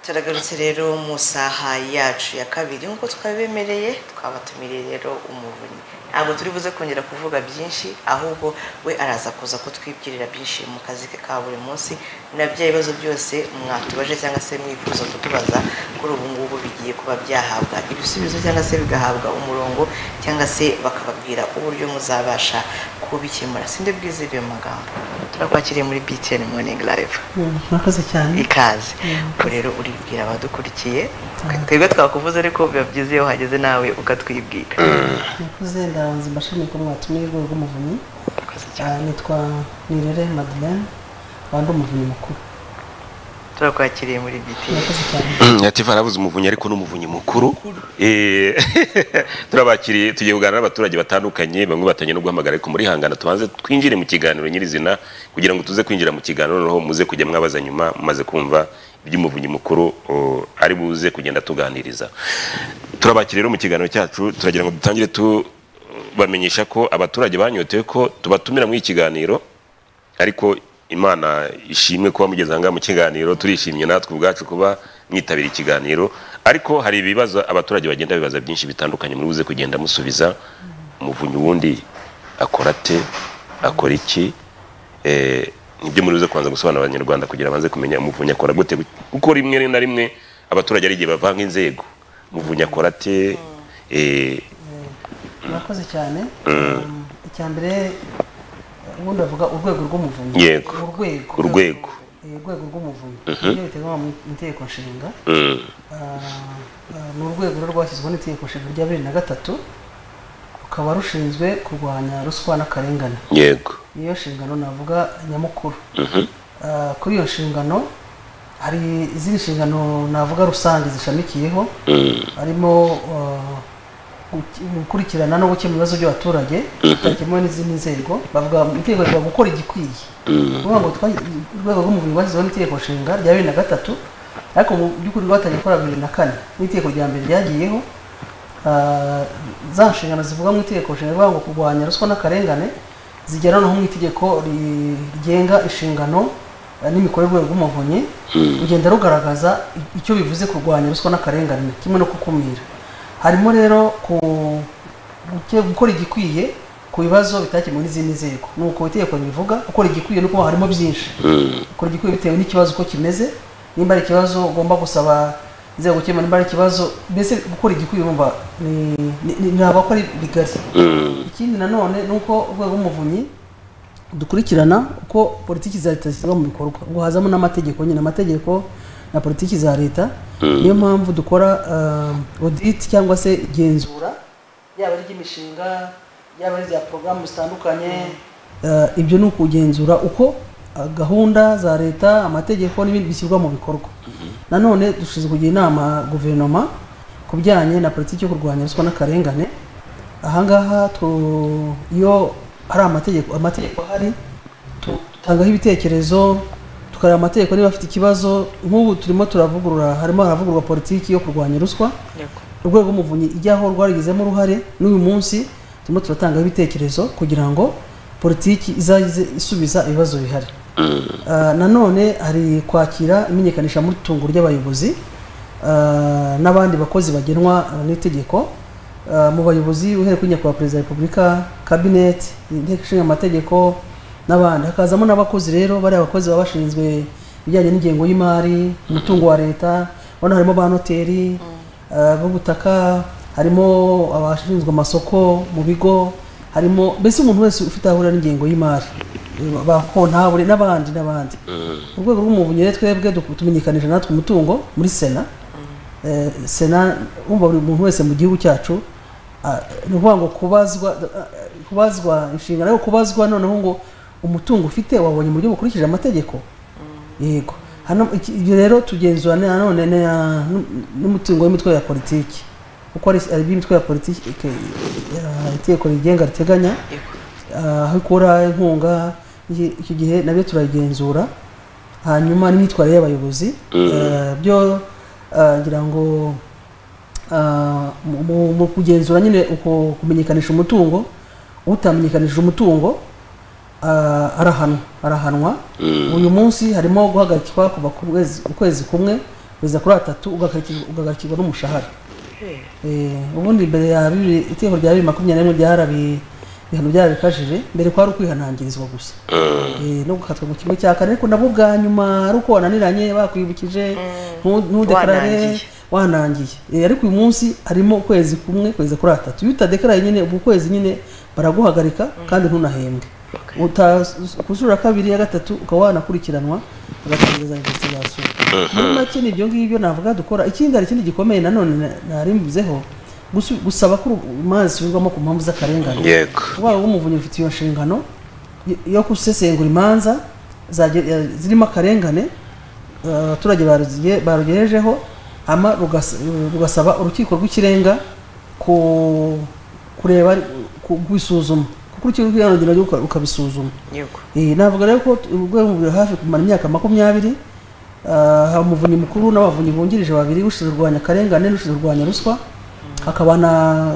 turagarutse rero mu saha yacu ya kabiri nk'uko twabibemereye twabatumiriye rero umuvunyi ntabwo turi buze kongera kuvuga byinshi ahubwo we araza kuza kutwibwirira byinshi mu kazi ke ka buri munsi na bya bibazo byose mwatubaje cyangwa se mwifuza kutubaza kuri ubu ngubu bigiye kuba byahabwa ibisubizo cyangwa se bigahabwa umurongo cyangwa se bakababwira uburyo muzabasha kubikemura sinde bwize ibyo magambo turakwakiriye muri BTN Morning Live murakoze cyane ikaze ubwo rero uribwira abadukurikiye twebwe twakuvuze ariko biba byiza iyo uhageze nawe ukatwibwira murakoze ndabanza mbashimiye ko mwatumiye urwego rw'umuvunyi Murakoze cyane. Ah, nitwa nirere madeleine wanda umuvunyi mukuru turakwakiriye muri BTN murakoze cyane yativa arabuze umuvunyi ariko n'umuvunyi mukuru Eh, turabakiriye tugiye kuganira n'abaturage batandukanye bamwe batanye no guhamagara ariko muri hangana tubanze twinjire mu kiganiro nyirizina kugira ngo tuze kwinjira mu kiganiro noneho muze kujya mwabaza nyuma mumaze kumva iby'umuvunyi mukuru oh, ari buze kugenda tuganiriza turabakiriye rero mu kiganiro cyacu turagira ngo dutangire tubamenyesha ko abaturage banyotewe ko tubatumira muri iki kiganiro ariko imana ishimwe kuba mugeze ahangaha mu kiganiro turishimye natwe ubwacu kuba mwitabira ikiganiro ariko hari ibibazo abaturage bagenda bibaza byinshi bitandukanye muri buze kugenda musubiza umuvunyi wundi akora ate akora iki Eh, nibyo muri buze kubanza gusobanurira abanyarwanda kugira banze kumenya umuvunyi akora gute kuko rimwe na rimwe abaturage ari igihe bavanga inzego umuvunyi akora ate Eh, murakoze cyane Um, icya mbere ubundi bavuga urwego rw'umuvunyi Yego. urwego Urwego. Eh, urwego rw'umuvunyi ibyo biteganywa mu itegeko nshinga mm, Ah, ah, ni urwego rero rwashyizweho n'itegeko nshinga rya bibiri na gatatu rukaba rushinzwe kurwanya ruswa n'akarengane yego niyo nshingano navuga nyamukuru Mhm. Ah, kuri iyo nshingano hari izindi nshingano navuga rusange zishamikiyeho Mm, harimo ah, guki- gukurikirana no gukemura ibibazo by'abaturage bitakemuwe n'izindi nzego bavuga itegeko rivuga gukora igikwiye mm, ni ukuvuga ngo twa- urwego rw'umuvunyi rwashyizeho n'itegeko nshinga rya bibiri na gatatu ariko mu by'ukuri rwatangiye gukora bibiri na kane n'itegeko rya mbere ryagiyeho ah, za nshingano zivuga mu itegeko nshinga rivuga ngo kurwanya ruswa n'akarengane zigera noneho mu itegeko ri- rigenga inshingano eh, n'imikorere y'urwego rw'umuvunyi rugenda rugaragaza i- icyo bivuze kurwanya ruswa n'akarengane kimwe no gukumira harimo rero ku guke- gukora igikwiye ku bibazo bitakemuwe n'izindi nzego ni uko itegeko ribivuga gukora igikwiye nuko harimo byinshi gukora igikwiye bitewe n'ikibazo uko kimeze nimba ari ikibazo ugomba gusaba inzego gukemura nimba ari ikibazo mbese gukora igikwiye urumva ni- ni- ni- ntabwo ko ari bigari ikindi nanone ni uko urwego rw'umuvunyi dukurikirana uko politiki za leta zishyirwa mu bikorwa ubwo hazamo n'amategeko nyine amategeko na politiki za leta niyo mpamvu dukora ah, audit cyangwa se igenzura yaba ari iry'imishinga yaba ari irya porogaramu zitandukanye Eh, ibyo ni ukugenzura uko eh, gahunda za leta amategeko n'ibindi bishyirwa mu bikorwa nanone dushinzwe kugira inama guverinoma ku bijyanye na politiki yo kurwanya ruswa n'akarengane ahangaha tu- iyo hari amategeko amategeko ahari tu- dutangaho ibitekerezo tukareba amategeko niba afite ikibazo nk'ubu turimo turavugurura harimo haravugururwa politiki yo kurwanya ruswa urwego umuvunyi ijyaho rwarigizemo uruhare n'uyu munsi turimo turatangaho ibitekerezo kugira ngo politiki izaze isubiza ibibazo bihari Ah, nanone hari kwakira imenyekanisha mutungo ry'abayobozi ah, n'abandi bakozi bagenwa ah, n'itegeko Ah, mu bayobozi uhereye kuri nyakubahwa perezida wa repubulika kabineti inteko ishinga amategeko n'abandi hakazamo n'abakozi rero bariya bakozi baba bashinzwe ibijyanye n'ingengo y'imari umutungo wa leta ubona harimo ba noteri ah, b'ubutaka harimo abashinzwe amasoko mu bigo harimo mbese umuntu wese ufite aho ahurira n'ingengo y'imari bakontabure n'abandi n'abandi urwego rw'umuvunyi rero twebwe duk- tumenyekanisha natwe umutungo muri sena Eh, sena wumva buri muntu wese mu gihugu cyacu ah, ni ukuvuga ngo kubazwa ah, kubazwa inshingano yo kubazwa noneho ngo umutungo ufite wabonye mu buryo bukurikije amategeko yego hano iki- ibyo rero tugenzura na- nanone na- nu- n'umutungo w'imitwe ya politiki kuko hari hari iby'imitwe ya politiki ya- itegeko rigenga riteganya Yego. Ah, aho ikura inkunga iki- icyo gihe nabyo turagenzura hanyuma n'imyitwarire y'abayobozi Eh, byo ah, ngira ngo ah, mu- mu mu kugenzura nyine uko kumenyekanisha umutungo utamenyekanishije umutungo ah, arahanwa arahanwa uyu munsi harimo guhagarikwa kuva ku kwezi- ukwezi kumwe kugeza kuri atatu ugahagarikirwa ugahagarikirwa n'umushahara Eh, ubundi mbere ya bibiri- itegeko rya bibiri makumyabiri n'imwe ryarabi ibihano byarabikajije mbere kwari ukwihanangirizwa gusa Eh, no gukatwa mu kimwe cya kane ariko nabwo bwa nyuma ari uko wananiranye bakwibukije ntu- ntudekarare Wanangiye. wanangiye Eh, ariko uyu munsi harimo ukwezi kumwe ukwezi kuri atatu iyo utadekaraye nyine ubwo ukwezi nyine baraguhagarika kandi ntunahembwe kuzura kabiri ya gatatu ukaba wanakurikiranwa ugatangiza investigation muri make ni ibyo ngibyo navuga dukora ikindi hari ikindi gikomeye nanone narimbizeho gusaba ko urumanza rusubirwamo ku mpamvu z'akarengane yego urwego rw'umuvunyi rufite iyo nshingano yo- yo gusesengura imanza zaje- ya- zirimo akarengane eh, abaturage baruzige- barugejejeho ama rugas- rugasaba urukiko rw'ikirenga ku kureba kubisuzuma kuko urukiko rw'ikirenga rugenda ruka- rukabisuzuma yego Eh, navuga rero ko urwego ruri hafi kumara imyaka makumyabiri ah, hari umuvunyi mukuru n'abavunyi bungirije babiri ushinzwe kurwanya akarengane n'ushinzwe kurwanya ruswa hakaba na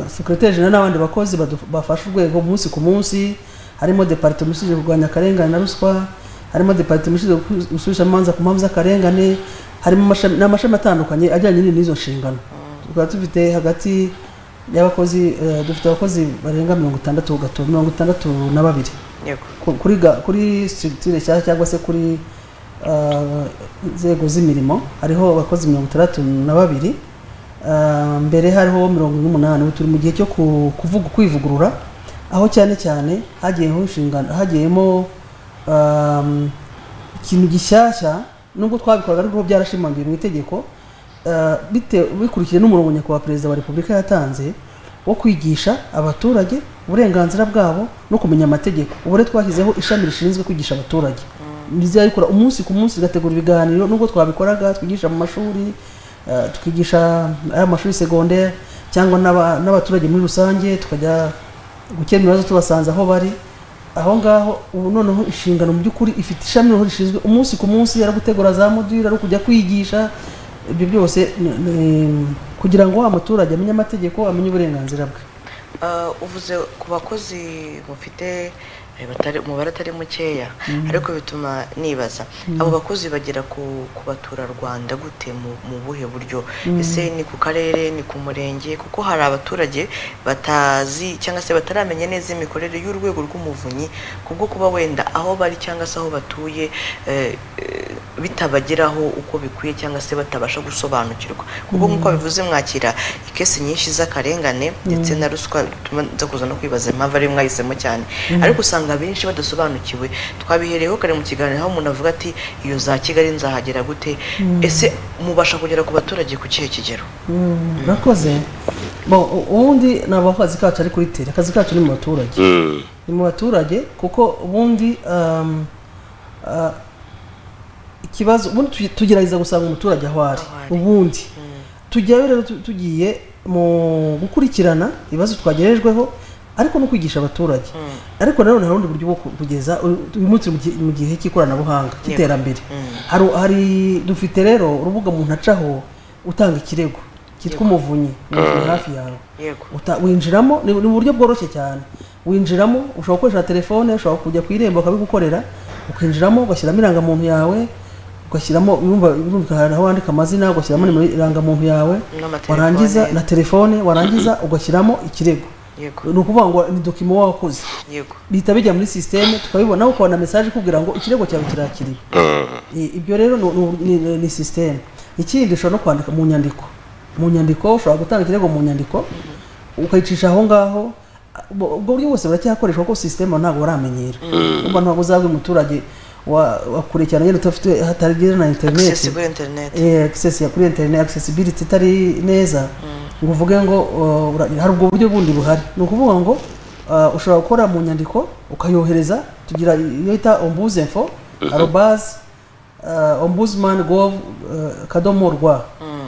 secrétaire general n'abandi bakozi badu- bafasha urwego umunsi ku munsi harimo departement ishinzwe kurwanya akarengane na ruswa harimo departement ishinzwe gusu- gusubisha amanza ku mpamvu z'akarengane harimo amashami- n'amashami atandukanye ajyanye n'ini- n'izo nshingano tukaba dufite hagati y'abakozi eh, dufite abakozi barenga mirongo itandatu gato- mirongo itandatu na babiri yego ku- kuri ga- kuri structure cyangwa cyangwa se kuri ah, inzego z'imirimo hariho abakozi mirongo itandatu na babiri Ah, mbere hariho mirongo ine n'umunani ubu turi mu gihe cyo ku- kuvuga kwivugurura aho cyane cyane hagiyeho inshingano hagiyemo ah, ikintu gishyashya nubwo twabikoraga ariko byarashimangiwe mu itegeko eh, bite- bikurikije n'umurongo nyakubahwa perezida wa repubulika yatanze wo kwigisha abaturage uburenganzira bwabo no kumenya amategeko ubu rero twashyizeho ishami rishinzwe kwigisha abaturage rizajya rikora umunsi ku munsi rigategura ibiganiro nubwo twabikoraga twigisha mu mashuri eh, tukigisha ari amashuri segonderi cyangwa n'aba- n'abaturage muri rusange tukajya gukemura ibibazo tubasanze aho bari aho ngaho ubu noneho inshingano mu by'ukuri ifite ishami noneho rishinzwe umunsi ku munsi ari gutegura za module ari kujya kwigisha ibyo byose ni- ni- kugira ngo umuturage amenye amategeko amenye uburenganzira bwe Ah, uvuze ku bakozi mufite eh, batari- umubare atari mukeya ariko bituma nibaza abo bakozi bagera ku ku baturarwanda gute mu- mu buhe buryo ese ni ku karere ni ku murenge kuko hari abaturage batazi cyangwa se bataramenya neza imikorere y'urwego rw'umuvunyi kubwo kuba wenda aho bari cyangwa se aho batuye eh, eh, bitabageraho uko bikwiye cyangwa se batabasha gusobanukirwa kuko nk'uko bivuze mwakira ikesi nyinshi z'akarengane ndetse na ruswa bituma nza kuza no kwibaza impamvu ari mwahisemo cyane ariko usanga abenshi badasobanukiwe twabihereyeho kare mu kiganiro aho umuntu avuga ati iyo za kigali nzahagera gute ese mubasha kugera ku baturage ku kihe kigero murakoze Bo, u- ubundi ntabwo akazi kacu ari kuri tere akazi kacu ni mu baturage Mm. ni mu baturage kuko ubundi um, uh, ikibazo ubundi tugi- tugerageza gusanga umuturage aho ari Aho ari. ubundi tujyayo rero tu- tugiye mu gukurikirana ibibazo twagerejweho ariko no kwigisha abaturage ariko nanone hari ubundi buryo bwo ku- kugeza uyu munsi turi mu gihe- mu gihe cy'ikoranabuhanga cy'iterambere hari hari dufite rero urubuga umuntu acaho utanga ikirego cyitwa umuvunyi umuvunyi hafi yawe yego Uta- winjiramo ni ni uburyo bworoshye cyane winjiramo ushobora gukoresha telefone ushobora kujya ku irembo bakabigukorera ukinjiramo ugashyiramo irangamuntu yawe ugashyiramo urumva birumvikana aho wandika amazina ugashyiramo nimero irangamuntu yawe N'amatelefone. warangiza na telefone warangiza ugashyiramo ikirego yego ni ukuvuga ngo ni dokima wakoze yego bihita bijya muri sisiteme tukabibona ukabona mesaje ikubwira ngo ikirego cyawe kirakiriwe Mm. I- ibyo rero ni- ni- ni- ni sisiteme ikindi ushobora no kwandika mu nyandiko mu nyandiko ushobora gutanga ikirego mu nyandiko ukayicisha aho ngaho ubwo ubwo buryo bwose buracyakoreshwa kuko sisiteme ntabwo baramenyera uba ntabwo uzabwa umuturage wa- wakurikirana yenda udafite hatagira na interineti access kuri internet eh, access ya kuri internet accessibility itari neza ngo uvuge ngo uh, ura- hari ubwo buryo bundi buhari ni ukuvuga ngo uh, ushobora gukora mu nyandiko ukayohereza tugira iyo yita ombuze info arobase ombudsman gov uh, kadomo rwa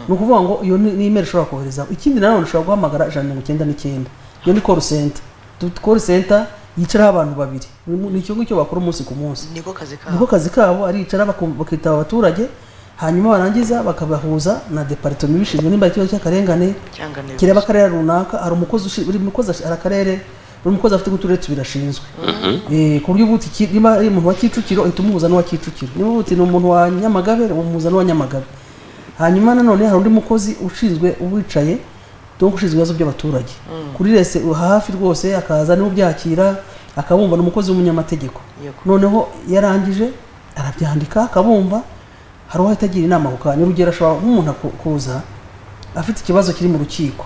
ni ukuvuga ngo iyo ni ni email ushobora kohereza ikindi nanone ushobora guhamagara ijana na mirongo icyenda n'icyenda iyo ni call center Tu- call center yicaraho abantu babiri Ni- ni icyo ngicyo bakora umunsi ku munsi niko kazi kabo niko kazi kabo aricara bakum- bakitaba abaturage hanyuma barangiza bakabahuza na departement ibishinzwe nimba ari ikibazo cy'akarengane cyangwa niba kireba akarere runaka hari umukozi ushi- buri mukozi ashi- hari akarere buri mukozi afite uturere tubiri ashinzwe Eh, ku buryo uba uti ki- niba ari umuntu wa kicukiro uhita umuhuza n'uwa kicukiro niba uba uti ni umuntu wa nyamagabe umuhuza n'uwa nyamagabe hanyuma nanone hari undi mukozi ushinzwe uwicaye donc ushinzwe ibibazo by'abaturage kuri rese hafi rwose akaza niwe ubyakira akabumva ni umukozi w'umunyamategeko Yego. noneho yarangije arabyandika akabumva hari uwo ahita agira inama ku kanya urugero ashobora nk'umuntu aku- kuza afite ikibazo kiri mu rukiko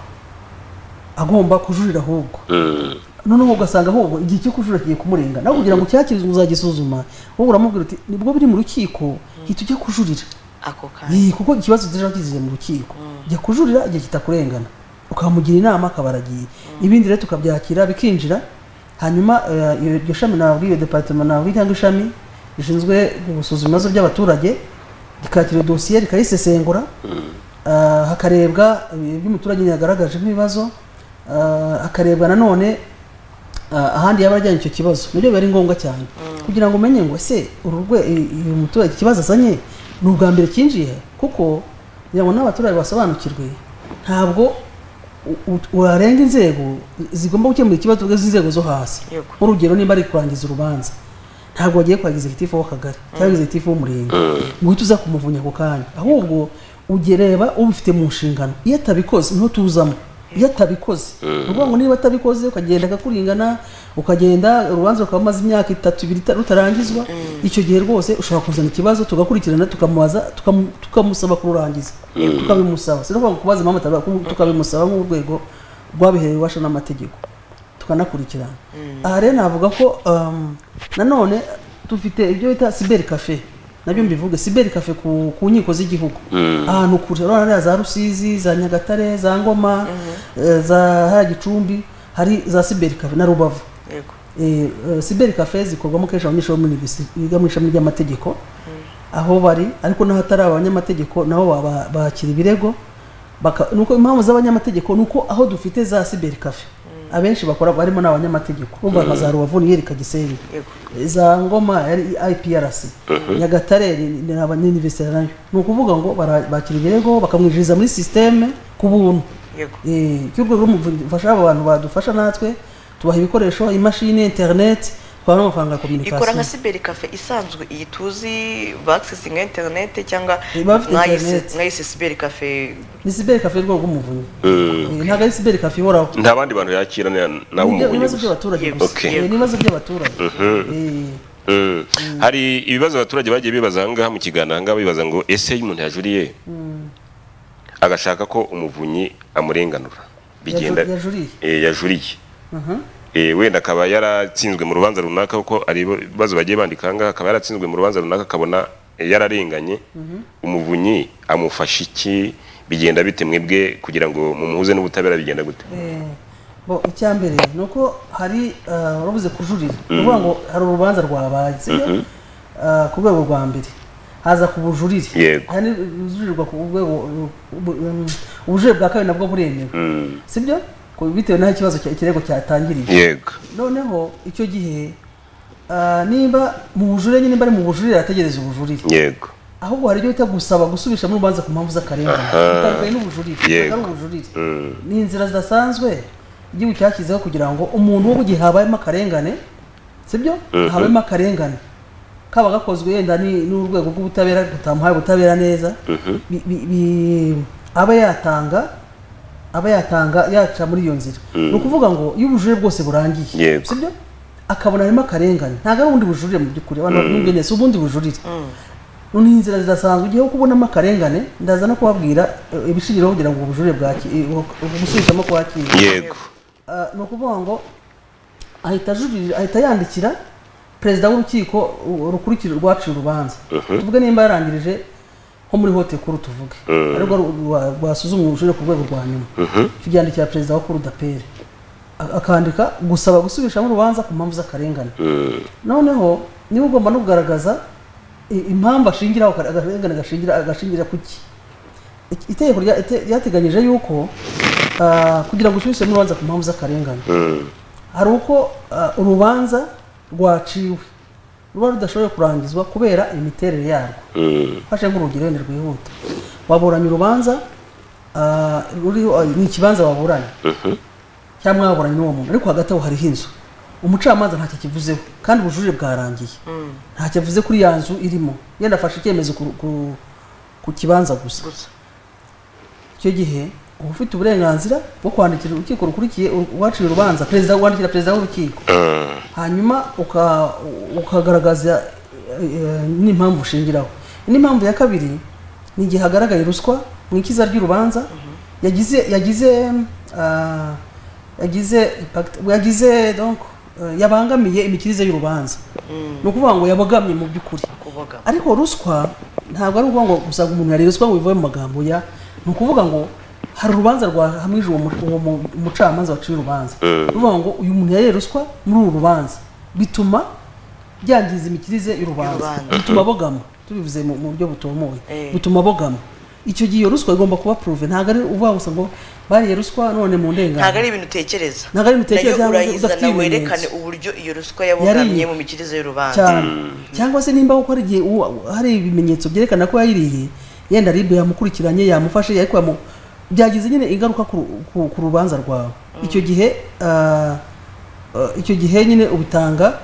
agomba kujurira ahubwo Mm. noneho ugasanga ahubwo igihe cyo kujura kigiye kumurenga nawe kugira ngo ucyakirizwe uzagisuzuma wowe uramubwira uti nibwo biri mu rukiko hita ujya kujurira ako kanya Eh, kuko ikibazo kizaje kizije mu rukiko jya kujurira igihe kitakurengana ukamugira inama akaba aragiye ibindi rero tukabyakira bikinjira hanyuma eh, iyo- iryo shami nabwiye departement nabwiye cyangwa ishami rishinzwe gusuzuma ibibazo by'abaturage rikakira dosiye rikayisesengura ah, hakarebwa eh, ibyo umuturage yagaragaje nk'ibibazo ah, hakarebwa nanone Ah, ahandi yaba arajyanye icyo kibazo nibyo biba ari ngombwa cyane kugira ngo umenye ngo ese uru rwe- i- uyu muturage ikibazo azanye ni ubwa mbere kinjiye kuko kugira ngo n'abaturage basobanukirwe ntabwo u- u- warenga inzego zigomba gukemura ikibazo ubwo z'inzego zo hasi Yego. nk'urugero niba ari kurangiza urubanza ntabwo wagiye kurangiza egitifu w'akagari cyangwa egitifu w'umurenge ngo uhite uza kumuvunya ako kanya ahubwo ugereba ubifite mu nshingano iyo atabikoze niho tuzamo iyo atabikoze ni ukuvuga ngo niba atabikoze ukagenda akakuringana ukagenda urubanza rukaba rumaze imyaka itatu ibiri ita- rutarangizwa icyo gihe rwose ushobora kuzana ikibazo tugakurikirana tukamubaza tukamu- tukamusaba kururangiza tukabimusaba si no kuvuga ngo kubaza impamvu atabikora, kuko tukabimusaba nk'urwego rwabiherewe ububasha n'amategeko tukanakurikirana aha rero navuga ko um, nanone dufite ibyo bita siberi kafe nabyo mbivuge siberi kafe ku, ku nkiko z'igihugu ahantu kure urabona hariya za rusizi za nyagatare za ngoma eh, za hariya gicumbi hari za siberi kafe na rubavu yego eh, eh, siberi kafe zikorwamo kenshi abanyeshuri bo muri university biga mu ishami ry'amategeko aho bari ariko n'aho atari abanyamategeko nabo baba- bakira ibirego baka- nuko impamvu z'abanyamategeko ni uko aho dufite za siberi kafe abenshi bakora barimo n'abanyamategeko bumva nka za rubavu niyeri kagisenyi yego za ngoma yari iprc nyagatare ni- ni abanyuniversite nayo ni ukuvuga ngo bara- bakira ibirego bakamwinjiriza muri sisiteme ku buntu yego cy'urwego rw'umufasha abo bantu badufasha natwe tubaha ibikoresho imashini interineti twaha n'amafaranga ya ikora nka kominikasiyo siberi kafe isanzwe iyi tuzi bakisinga interinete cyangwa Iba bafite mwayise- interinete. mwayise siberi kafe ni siberi kafe y'urwego rw'umuvunyi Mm. Eh, ntabwo ari siberi kafe ihoraho nta bandi bantu yakira na- nawe Ni ibyo- ni umuvunyi ibibazo gusa by'abaturage Yego. gusa Okay. Eh, ni ibibazo by'abaturage Eh, Mm. hari ibibazo abaturage bagiye bibaza ahangaha mu kiganiro ahangaha bibaza ngo ese iyo umuntu yajuriye agashaka ko umuvunyi amurenganura bigenda Yaju- yajuriye. Eh, yajuriye aha. Eh, wenda akaba yaratsinzwe mu rubanza runaka kuko ari ibibazo bagiye bandika ahangaha akaba yaratsinzwe mu rubanza runaka akabona eh, yararenganye umuvunyi amufasha iki bigenda bite mwebwe kugira ngo mumuhuze n'ubutabera bigenda gute Eh, bo icya mbere ni uko hari ah, warabuze kujurira ni ukuvuga ngo hari urubanza rwabaye sibyo Ah, ku rwego rwa mbere haza ku bujurire Yego. hari ujurirwa ku rwego ubu- um, ubujurire bwa kabiri nabwo buremewe sibyo Ku- bitewe n'aho ikibazo cya- ikirego cyatangiriye yego noneho icyo gihe ah, niba mu bujurire nyine niba ari mu bujurire arategereza ubujurire yego ahubwo hari ibyo bita gusaba gusubishamo urubanza ku mpamvu z'akarengane Aha. bitandukanye n'ubujurire Yego. ntabwo ari ubujurire Mm. ni inzira zidasanzwe igihugu cyashyizeho kugira ngo umuntu wo mu gihe habayemo akarengane sibyo Mhm. habayemo akarengane kaba gakozwe yenda ni- n'urwego rw'ubutabera rutamuhaye ubutabera neza bi- bi- bi- aba yatanga aba yatanga yaca muri iyo nzira ni ukuvuga ngo iyo ubujurire bwose burangiye Yego. sibyo akabona harimo akarengane ntabwo ari ubundi bujurire mu by'ukuri abantu bamwumvira si ubundi bujurire none iyi nzira zidasanzwe ugiye kubonamo akarengane ndaza no kubabwira eh, ibishingiraho kugira ngo ubujurire bwaki gusubizamo kwakira yego Ah, ni ukuvuga ngo ahita ajurira ahita yandikira perezida w'urukiko uh, rukurikira rwaciye urubanza tuvuge nimba yarangirije nko muri hote kuru tuvuge aribwo ru- rwa- rwasuzumye ubujurire ku rwego rwa nyuma tubyandikira perezida wa kurudapere akandika gusaba gusubishamo urubanza ku mpamvu z'akarengane Mm. noneho niba ugomba no kugaragaza i- impamvu ashingiraho aka- akarengane gashingira agashingira ku ki Iki- itegeko rya- ite- ryateganyije yuko ah, kugira ngo usubisemo urubanza ku mpamvu z'akarengane Mm. hari uko ah, urubanza rwaciwe ruba rudashoboye kurangizwa kubera imiterere yarwo Mm. mfashe nk'urugero wenda rwihuta waburanye urubanza ah, ruriho ah, ni ikibanza waburanye Mhm. cyangwa mwaburanye n'uwo muntu ariko hagati aho hariho inzu umucamanza ntacyo kivuzeho kandi ubujurire bwarangiye ntacyo avuze kuri ya nzu irimo yenda afashe icyemezo ku, ku, ku kibanza gusa gusa icyo gihe uba ufite uburenganzira bwo kwandikira urukiko rukurikiye uwaciye urubanza perezida wandikira perezida w'urukiko hanyuma uka- ukagaragaza eh, n'impamvu ushingiraho indi mpamvu ya kabiri ni igihe hagaragaye ruswa mu ikiza ry'urubanza yagize yagize ah, yagize impact- yagize donc eh, yabangamiye imikirize y'urubanza ni ukuvuga ngo yabogamye mu by'ukuri kuboga ariko ruswa ntabwo ari ukuvuga ngo gusa umuntu yari ruswa ngo bivuye mu magambo ya ni ukuvuga ngo hari urubanza rwahamije uwo mu- uwo mu- umucamanza waciye urubanza Mm. ruvuga ngo uyu muntu yari ruswa muri uru rubanza bituma byangiza imikirize y'urubanza Y'urubanza. bituma bogama tubivuze mu mu buryo butumuye Eh. bituma bogama icyo gihe iyo ruswa igomba kuba pruve ntabwo ari uvuga gusa ngo bariye ruswa none ntabwo mu ndenganzira ari ibintu utekereza Ntabwo ari ibintu utekereza nayo cyangwa se udafite urayizana werekane ibimenyetso. uburyo iyo ruswa yabogamye Yariye. mu mikirize y'urubanza cyane cyangwa se nimba kuko hari igihe uwo- hari ibimenyetso byerekana ko yayiriye yenda ribe yamukurikiranye yamufashe ariko yamu byagize nyine ingaruka ku, ru- ku, ku rubanza rwawe icyo gihe ah, ah, icyo gihe nyine ubitanga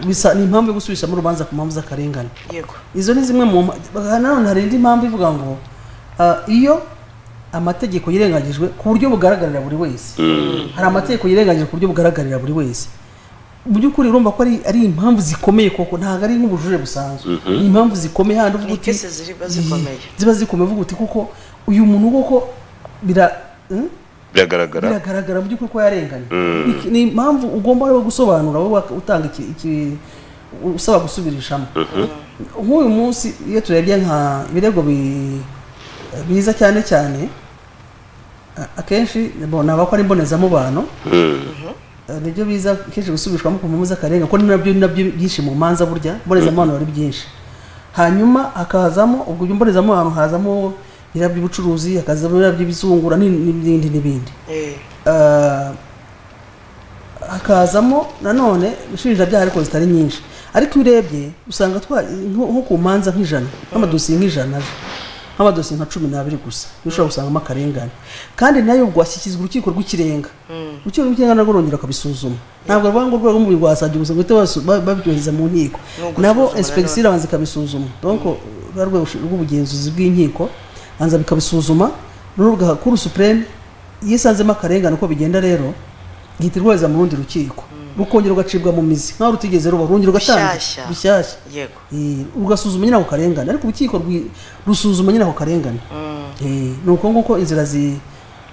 bisa ni impamvu yo gusubishamo urubanza ku mpamvu z'akarengane yego izo ni zimwe mu mpa- aha nanone hari indi mpamvu ivuga ngo ah, iyo amategeko yirengagijwe ku buryo bugaragarira buri wese hari amategeko yirengagije ku buryo bugaragarira buri wese mu by'ukuri urumva ko ari, ari impamvu zikomeye koko ntabwo ari nk'ubujure busanzwe ni impamvu zikomeye handi uvuga Ni uti cases ziba zikomeye. Ih, ziba zikomeye uvuga uti kuko uyu muntu koko bira hmm? biragaragara biragaragara mu by'ukuri ko yarenganye Ni- ni impamvu ugomba rero gusobanura wowe wak- utanga iki, iki usaba gusubirishamo nk'uyu munsi iyo turebye nka ibirego bi- biza cyane cyane a- akenshi bon, ni abakora imbonezamubano Mm. Eh, nibyo biza kenshi gusubishwamo ku mpamvu z'akarenga ko nabyo nabyo byinshi mu manza burya mbonezamubano ari byinshi hanyuma hakazamo ubwo mbonezamubano hazamo ibirabo by'ubucuruzi hakazamo ibirabo by'ibizungura n'ibindi- n'ibindi n'ibindi Eh, Eh, hakazamo nanone inshinjabyaha ariko zitari nyinshi ariko iyo urebye usanga twa nko nko ku manza nk'ijana nk'amadosiye nk'ijana aje, nk'amadosiye nka cumi n'abiri gusa niyo ushobora gusangamo akarengane kandi nayo ubwo ashyikizwa urukiko rw'ikirenga urukiko rw'ikirenga narwo rwongera akabisuzuma ntabwo ruvuga ngo urwego rw'umubiri rwasabye gusa ngo bahite basu- ba- babyohereza mu nkiko Ni ugusuzuma nabo nanone. inspeksi irabanza ikabisuzuma donc ruba urwego rw'ubugenzuzi bw'inkiko banza bikabisuzuma noneho rugakuru supreme iyo isanzemo akarengane uko bigenda rero ihita irwohereza mu rundi rukiko rukongera rugacibwa mu mizi nkaho rutigeze ruba rwongera Rushyashya. rugatangira rushyashya yego Eh, rugasuzuma nyine ako karengane ariko urukiko rwi- rusuzuma nyine ako karengane Mm. Eh, ni uko nguko inzira zi-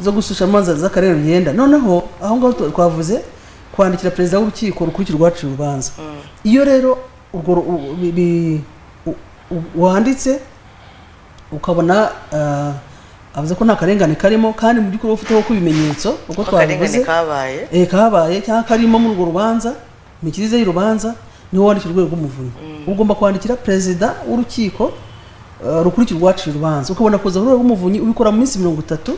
zo gususha amazi z'akarere bigenda noneho aho ngaho tu- twavuze kwandikira perezida w'urukiko rukurikira urwaciye urubanza iyo rero urwo ru- u- bi- bi- u- u- wanditse ukabona ah, avuze ko nta karengane karimo kandi mu by'ukuri ufiteho ko ibimenyetso uko ko akarengane twabivuze kabaye eh, kabaye cyangwa karimo muri urwo rubanza imikirize y'urubanza niho wandikira urwego rw'umuvunyi ugomba kwandikira perezida w'urukiko eh, rukurikira urwaciye urubanza ukabona kuza urwego rw'umuvunyi ubikora mu minsi mirongo itatu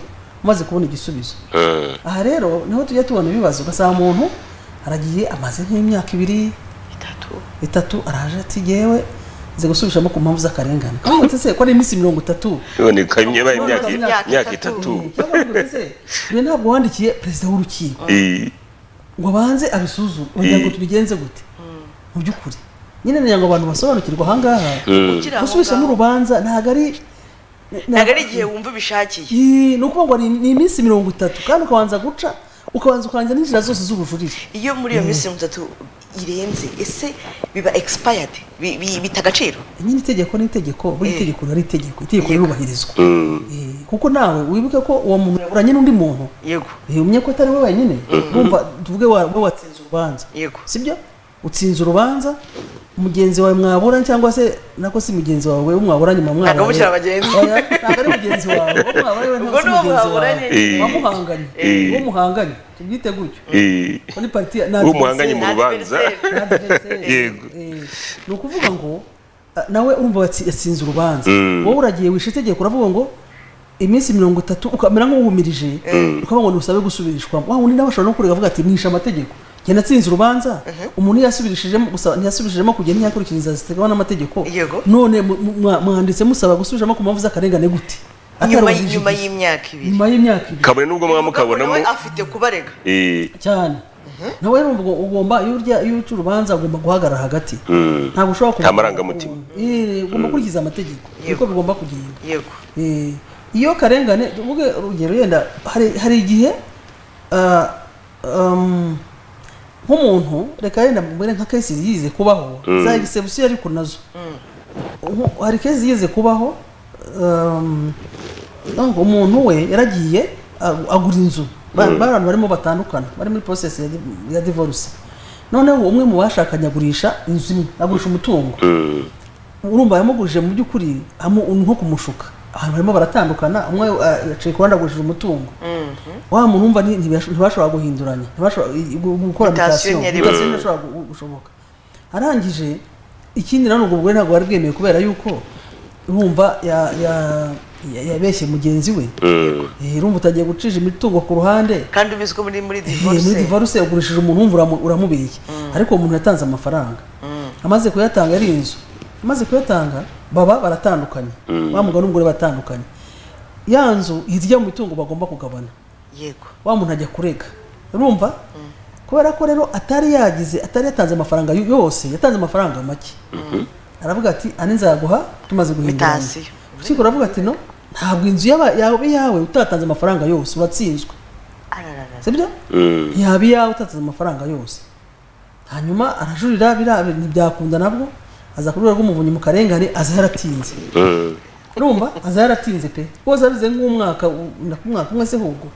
umaze kubona igisubizo Mm. aha rero niho tujya tubona ibibazo ugasanga umuntu aragiye amaze nk'imyaka ibiri itatu itatu araje ati yewe nze gusubishamo ku mpamvu z'akarengane kavuga ati se ko ari iminsi mirongo itatu iboneka imyaba Imyaka- imyaka imyaka imyaka itatu. itatu cyangwa uvuga ati se "Dore ntabwo wandikiye perezida w'urukiko Eh, ngo banze abisuzume kugira ngo tubigenze gute mu by'ukuri nyine ngira ngo abantu basobanukirwe ahangaha mm. Ukiri aho gusubishamo ngaho. urubanza ntabwo ari ntabwo ari igihe wumva ubishakiye Ii, ni ukuvuga ngo ni- ni iminsi mirongo itatu kandi ukabanza guca ukabanza ukarangira n'inzira zose z'ubujurire iyo muri iyo minsi mirongo itatu irenze ese biba expired bi- bi- bita agaciro nyine itegeko ni itegeko buri Eh. tegeko riba ari itegeko itegeko rirubahirizwa Mm. Eh, kuko nawe wibuke ko uwo muntu yaburanye n'undi muntu yego Eh, umenya ko atari we wenyine wumva tuvuge wa- we watsinze urubanza yego sibyo utsinze urubanza mugenzi wawe mwabura cyangwa se nako si mugenzi wawe we mwabura nyuma mwabura Ntabwo mukiri abagenzi. ntabwo ari mugenzi wawe uwo mwabura we Ubwo ntabwo si ni uwo mugenzi wawe mwaburanye nyine. uwo muhanganye Eh. uwo muhanganye tubyite gutyo Eh, ko ni pariti ya- ni Uwo muhanganye mu adversaire. rubanza Adversaire. Ni adversaire. Yego. Eh, ni ukuvuga ngo ah, nawe urumva watsi- yatsinze urubanza Mm. wowe uragiye wishe itegeko uravuga ngo iminsi mirongo itatu ukamera nk'uwumirije ukavuga ngo ntusabe gusubirishwamo wa wundi nawe ashobora no kurega avuga ati mwishe amategeko njye natsinze urubanza umuntu iyo yasubirishijemo gusa ntiyasubirishijemo kugira ntiyakurikiza inzira zitegawa n'amategeko Yego. none mu- mu- mwa- mwanditse musaba gusubirishamo ku mpamvu z'akarengane gute nyuma Atarubahirije nyuma igihe. y'imyaka ibiri nyuma y'imyaka ibiri kabone n'ubwo mwaba mukabonamo nawe afite kubarega eh, cyane nawe rero ubwo ugomba iyo urya iyo uca urubanza ugomba guhagarara hagati Mm. ntabwo ushobora kuva- Nta marangamutima. Eh, ugomba gukurikiza amategeko niko bigomba kugenda yego Eh, iyo karengane tuvuge urugero yenda hari hari igihe ah, um, nk'umuntu reka yenda mbere nka kesi yize kubaho za egisebusiyo ariko nazo Nko- hari kesi yize kubaho um, ntabwo umuntu we yaragiye ag- agura inzu Ba- bari abantu barimo batandukana bari muri process ya di- ya divorce noneho umwe mu bashakanye agurisha inzu imwe agurisha umutungo urumva yamugurije mu by'ukuri amu- nko kumushuka abantu barimo baratandukana umwe ah, yaciye ku ruhande agurishije umutungo wa muntu wumva ni- ntibasho- ntibashobora guhinduranya ntibashobora i- i- gu- gukora Mutation mutation ntiyari mutation ntishobora gu- gu- gushoboka arangije ikindi nanone ubwo bugore ntabwo wari bwemeye kubera yuko urumva ya- ya- ya- yabeshye mugenzi we Eh, urumva utagiye gucisha imitungo ku ruhande kandi ubizi ko muri muri Eh, muri divorce divorce yagurishije umuntu wumva uramu- uramubeshya ariko uwo muntu yatanze amafaranga amaze kuyatanga ari inzu amaze kuyatanga baba baratandukanye wa mugabo n'umugore batandukanye ya nzu hirya mu mitungo bagomba kugabana yego wa muntu ajya kurega urumva kubera ko rero atari yagize atari yatanze amafaranga yo- yose yatanze amafaranga make aravuga ati ane nzaguha tumaze guhinduranya Mitasiyo. urukiko ruravuga ati no ntabwo inzu yaba- yawe yawe utatanze amafaranga yose uratsinzwe ararara sibyo yaba iyawe utatse amafaranga yose hanyuma arajurira biriya bintu ntibyakunda nabwo aza ku rwego rw'umuvunyi mu karengane aza yaratinze urumva aza yaratinze pe rwose abize nk'umwaka u- na ku mwaka umwe se ahubwo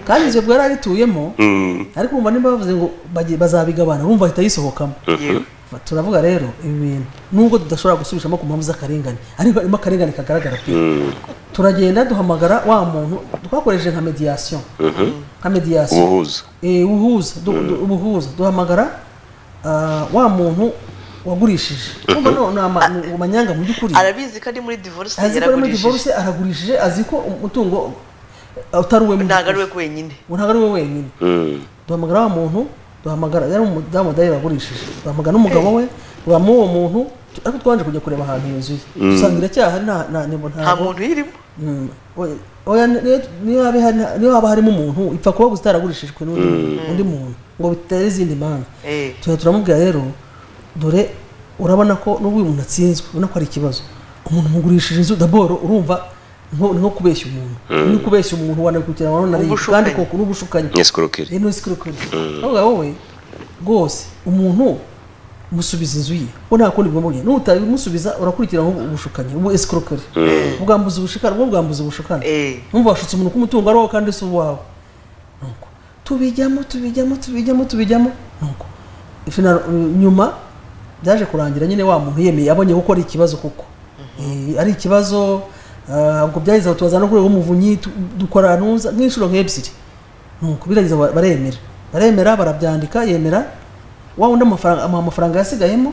kandi inzu bwari arituyemo ariko umva niba bavuze ngo bagi- bazabigabana urumva ahita yisohokamo yego turavuga rero ibi bintu nubwo tudashobora gusubiramo ku mpamvu z'akarengane ariko harimo akarengane kagaragara pe turagenda duhamagara wa muntu twakoresheje nka mediyasiyo nka mediyasiyo ubuhuza Eh, ubuhuza du- du- ubuhuza duhamagara ah, wa muntu wagurishije Urumva no- ni ama- ni amanyanga mu by'ukuri arabizi kandi muri divorce azi ko ari muri yaragurishije divorce aragurishije azi ko umutungo utari uwe mu ntabwo ari we by'ukuri. wenyine Ngo ntabwo ari we wenyine duhamagara wa muntu duhamagara yari umudamu dayari wagurishije duhamagara n'umugabo we duhamagara uwo muntu tu- ariko twanje kujya kureba ahantu iyo nzu ye dusanga iracyahari nta nta ntabwo nta muntu uyirimo Mm. Oya- oya niyo- niyo haba hari- niyo haba harimo umuntu ipfa kuba gusa itaragurishijwe n'undi muntu- undi muntu ngo bitera izindi mpamvu Eh. tuba turamubwira rero dore urabona ko n'ubwo uyu muntu atsinzwe ubona ko ari ikibazo umuntu mugurishije inzu daboro urumva nko- ni nko kubeshya umuntu ni kubeshya umuntu wanakurikiranwa na leta Ubushukanyi. kandi koko n'ubushukanyi n'isikorokeri rero sikorokori navuga wowe rwose umuntu musubiza inzu ye we nta kundi bwamubwiye n'utabimusubiza urakurikirana ubushukanyi ubu esikorokori ubwambuza ubushikana ubwo bwambuza ubushukana Eh. numva washutse umuntu ku mutungo ari wowe kandi si uwawe nuko tubijyamo tubijyamo tubijyamo tubijyamo nuko Final- nyuma byaje kurangira nyine wa muntu yemeye abonye ko ari ikibazo koko Eh, ari ikibazo ah, ubwo byageze aho tubaza no ku rwego rw'umuvunyi tu- dukora ntuza nk'inshuro nk'ebyiri nuko birageza ba- baremera baremera barabyandika yemera wa wundi amafaranga amuha amafaranga yasigayemo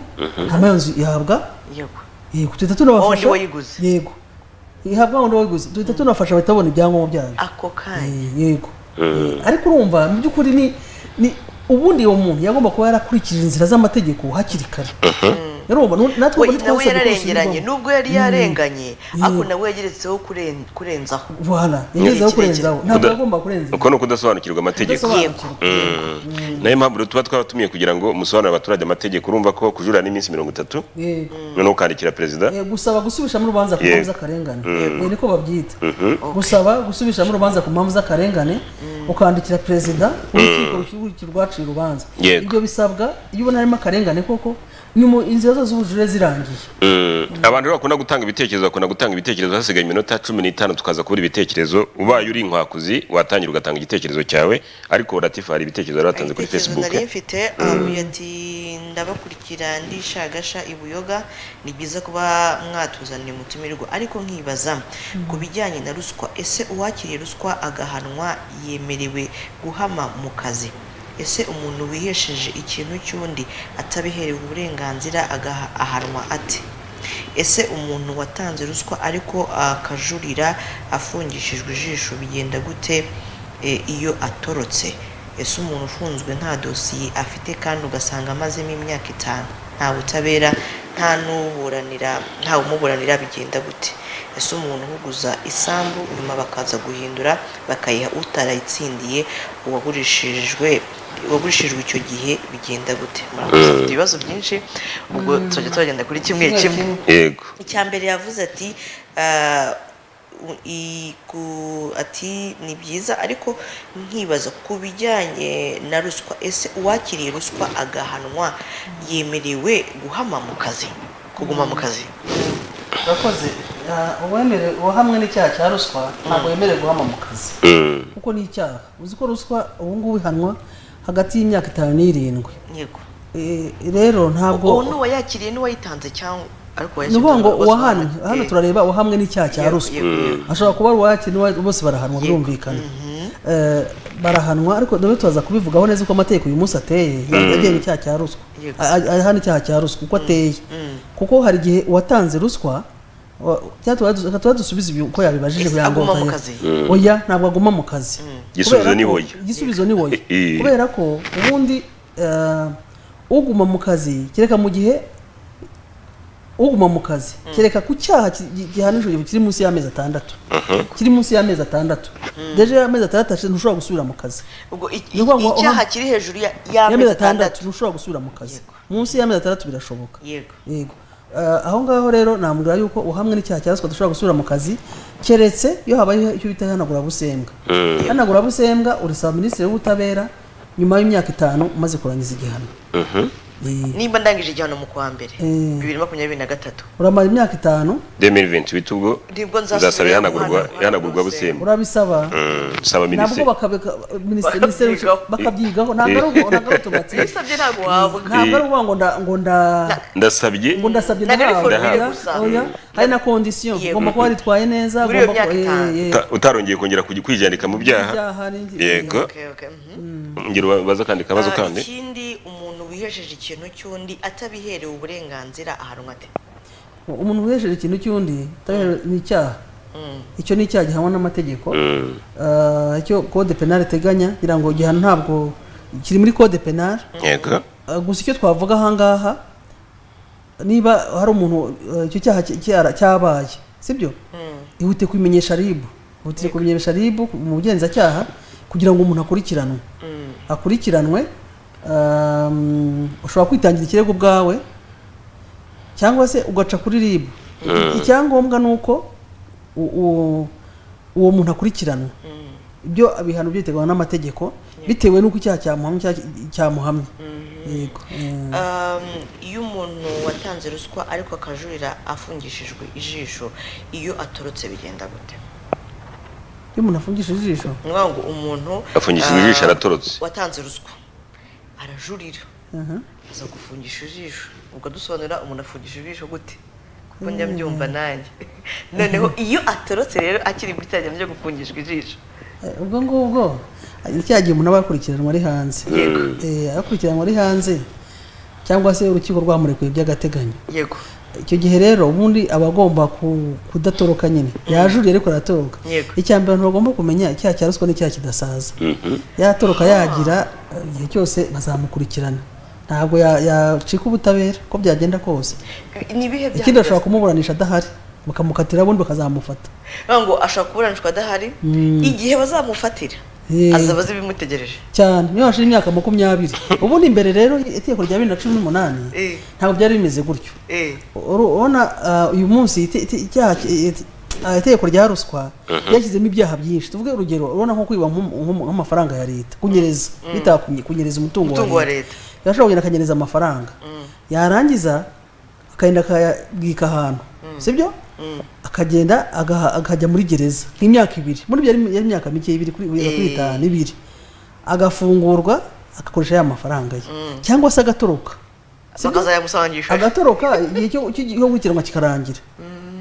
hanyuma iyo nzu ihabwa yego yego tuhita Wawundi tunabafasha wayiguze. yego ihabwa wundi wayiguze tuhita tunabafasha bahita babona ibyangombwa byayo ako kanya Eh, yego Eh, ariko urumva mu by'ukuri ni ni ubundi uwo muntu yagomba kuba yarakurikije inzira z'amategeko hakiri kare urumva nu- natwe we nawe ubu ntitwasabye ko yararengeranye dusubirwamo. nubwo yari yarenganye ariko Yego. nawe yageretseho kuren- kurenzaho Voilà, yagezeho Kirekire. kurenzaho ntabwo Kuda- yagomba kurenza uko ni ukudasobanukirwa amategeko Kudasobanukirwa. nayo mpamvu rero tuba twabatumiye kugira ngo musobanurire abaturage amategeko urumva ko kujurira ni iminsi mirongo itatu Yego. noneho ukandikira perezida Eh, gusaba gusubishamo urubanza ku Yego. mpamvu z'akarengane Eh, niko babyita gusaba gusubishamo urubanza ku mpamvu z'akarengane ukandikira perezida urukiko rukikurikiye rwaciye urubanza Yego. ibyo bisabwa iyo ubona harimo akarengane koko nyuma inzira zose z'ubujurire zirangiye abantu rero bakunda gutanga ibitekerezo bakunda gutanga ibitekerezo hasigaye iminota cumi n'itanu tukaza kubura ibitekerezo ubaye uri inkwakuzi watangira ugatanga igitekerezo cyawe ariko latifu hari ibitekerezo bari batanze kuri Igitekerezo facebook nari mfite avuye ati ndabakurikira ndishagasha i buyoga ni byiza kuba mwatuzaniye umutumirwa ariko nkibaza ku bijyanye na ruswa ese uwakiriye ruswa agahanwa yemerewe guhama mu kazi ese umuntu wihesheje ikintu cy'undi atabiherewe uburenganzira agaha- ahanwa ate ese umuntu watanze ruswa ariko akajurira afungishijwe ijisho bigenda gute e, iyo atorotse ese umuntu ufunzwe nta dosiye afite kandi ugasanga amazemo imyaka itanu nta butabera nta n'uburanira nta umuburanira bigenda gute ese umuntu uguza isambu nyuma bakaza guhindura bakayiha utarayitsindiye uwagurishirijwe uwagurishijwe icyo gihe bigenda gute murakoze Dufite ibibazo byinshi ubwo turajya turagenda kuri kimwe kimwe yego icya mbere yavuze ati "Ah, u- i- ku- ati ni byiza ariko nkibaza ku bijyanye na ruswa ese uwakiriye ruswa agahanwa yemerewe guhama mu kazi kuguma mu kazi urakoze Ah, uwemere uwahamwe n'icyaha cya ruswa ntabwo yemerewe guhama mu kazi Mm. kuko ni icyaha uzi ko ruswa ubu ngubu ihanwa hagati y'imyaka itanu n'irindwi yego Eh, rero uwo ntabwo n'uwayakiriye n'uwayitanze cyangwa ariko ni ukuvuga ngo uwayakiriye uwahanwe bose hano barahanwa. turareba uwahamwe n'icyaha cya Yego, ruswa yego, yego. ashobora kuba ari uwakiriye n'uwa- bose barahanwa birumvikana Eh, barahanwa ariko dore tubaza kubivugaho neza uko amategeko uyu munsi ateye yagiye mu cyaha cya ruswa Yego. A- a- ahana icyaha cya ruswa uko ateye kuko hari igihe uwatanze ruswa wa- cyangwa tuba- reka tuba dusubize ibi uko yabibajije Ese kugira ngo aguma mu utahe- kazi? oya ntabwo aguma mu kazi Igisubizo Kubera ni ko- oya. igisubizo ni oya Eh. kubera ko ubundi eh, uguma mu kazi kereka mu gihe uguma mu kazi kereka ku cyaha ki- gi- gihanishijwe kiri munsi y'amezi atandatu kiri munsi y'amezi atandatu deje amezi atandatu ashize ntushobora gusubira mu kazi ubwo i- Ni ukuvuga ngo i- icyaha uhamwe- kiri hejuru ya- y'amezi y'amezi atandatu atandatu ntushobora gusubira mu kazi Yego. munsi y'amezi atandatu birashoboka yego yego Eh, aho ngaho rero namubwira yuko uhamwe n'icyaha cya ruswa dushobora gusubira mu kazi keretse iyo habayeho icyo bita ihanagurabusembwa ihanagurabusembwa urisaba minisitiri w'ubutabera nyuma y'imyaka itanu umaze kurangiza igihano Mhm. Eh, nimba ndangije igihano mu kwa mbere Mm. bibiri makumyabiri na gatatu uramara imyaka itanu 2028 ubwo Nibwo nzasubira uzasaba ihanagurwa guhana- ihanagurwa guhana- busimba urabisaba nabwo saba minisitiri bakabika minisitiri minisitiri Bakabyigaho. bakabyigaho ntabwo ari ubwo- ntabwo ari utumatsi ibisabye ntabwo wahabwa ntabwo ari ukuvuga ngo nda- ngo nda ndasabye ngo ndasabye Ntabwo ari ndahabwa formule oya, gusa. oya hari na kondisiyo Yego. ugomba kuba waritwaye neza Muri iyo ugomba myaka ku- eh, itanu. eh, uta- utarongeye kongera kujya kwijyandika mu byaha ibyaha n'indi- yego Okay, okay, mhm. ngira ubaza kandi akabazo Ah, kandi ikindi umuntu wihejeje ikintu cy'undi atabiherewe uburenganzira ahanwa ate umuntu wihesheje ikintu cy'undi utabiherewe ni icyaha icyo ni icyaha gihanwa n'amategeko Mm. Ah, icyo kode penal iteganya kugira ngo igihano ntabwo kiri muri kode penal yego Ah, gusa icyo twavuga ahangaha niba hari umuntu ah, icyo cyaha cy- cyara- cyabaye sibyo ihute kubimenyesha ribu ihutire kubimenyesha ribu mu bugenzacyaha kugira ngo umuntu akurikiranwe akurikiranwe um, ushobora kwitangira ikirego ubwawe cyangwa se ugaca kuri ribu icyangombwa ni uko u- u- uwo muntu akurikiranwa ibyo ibihano byiteganywa n'amategeko bitewe n'uko icyaha cyamuhamye cyangwa cyamuhamye yego eh, Um, iyo umuntu watanze ruswa ariko akajurira afungishijwe ijisho iyo atorotse bigenda gute iyo umuntu afungishije ijisho ni ukuvuga ngo umuntu Afungishijwe ah, ijisho aratorotse. watanze ruswa arajurira aha. aza gufungisha ijisho ubwo dusobanurira umuntu afungisha ijisho gute kuko njya mbyumva nanjye noneho iyo atorotse rero akiri muri cya gihe cyo gufungishwa ijisho Eh, ubwo ngubwo hari cya gihe umuntu aba yakurikiranwa ari hanze Eh, akurikiranwa ari hanze cyangwa se urukiko rwamurekuye by'agateganyo yego icyo gihe rero ubundi aba agomba ku- kudatoroka nyine yajuriye ariko aratoroka Yego. icya mbere abantu bagomba kumenya icyaha cya ruswa n'icyaha kidasaza yatoroka yagira eh, igihe cyose bazamukurikirana ntabwo ya- yacika ubutabera uko byagenda kose ni ibihe byaha ikindi bashobora kumuburanisha adahari bakamukatira ubundi bakazamufata bidasanzwe? ngo ashobora kuburanishwa adahari igihe bazamufatira Eh. azaba azi ibimutegereje cyane niyo hashize imyaka makumyabiri ubundi imbere rero itegeko rya bibiri na cumi n'umunani Eh. ntabwo byari bimeze gutyo Eh, urabona uyu munsi ite- ite- icyaha ki- ite- ah, itegeko rya ruswa ryashyizemo ibyaha byinshi tuvuge urugero urabona nko kwiba nk'um- nk'um- nk'amafaranga ya leta kunyereza bita kunye- kunyereza umutungo wa leta yashobora kugenda akanyereza amafaranga yarangiza akagenda akayabwika ahantu sibyo akagenda agaha- akajya muri gereza nk'imyaka ibiri muri ibyo yari yari imyaka mike ibiri kuri kuri Eh. itanu ibiri agafungurwa agakoresha ya mafaranga ye cyangwa se agatoroka bakazayamusangisha agatoroka igihe cyo cyo gukurikiranwa kikarangira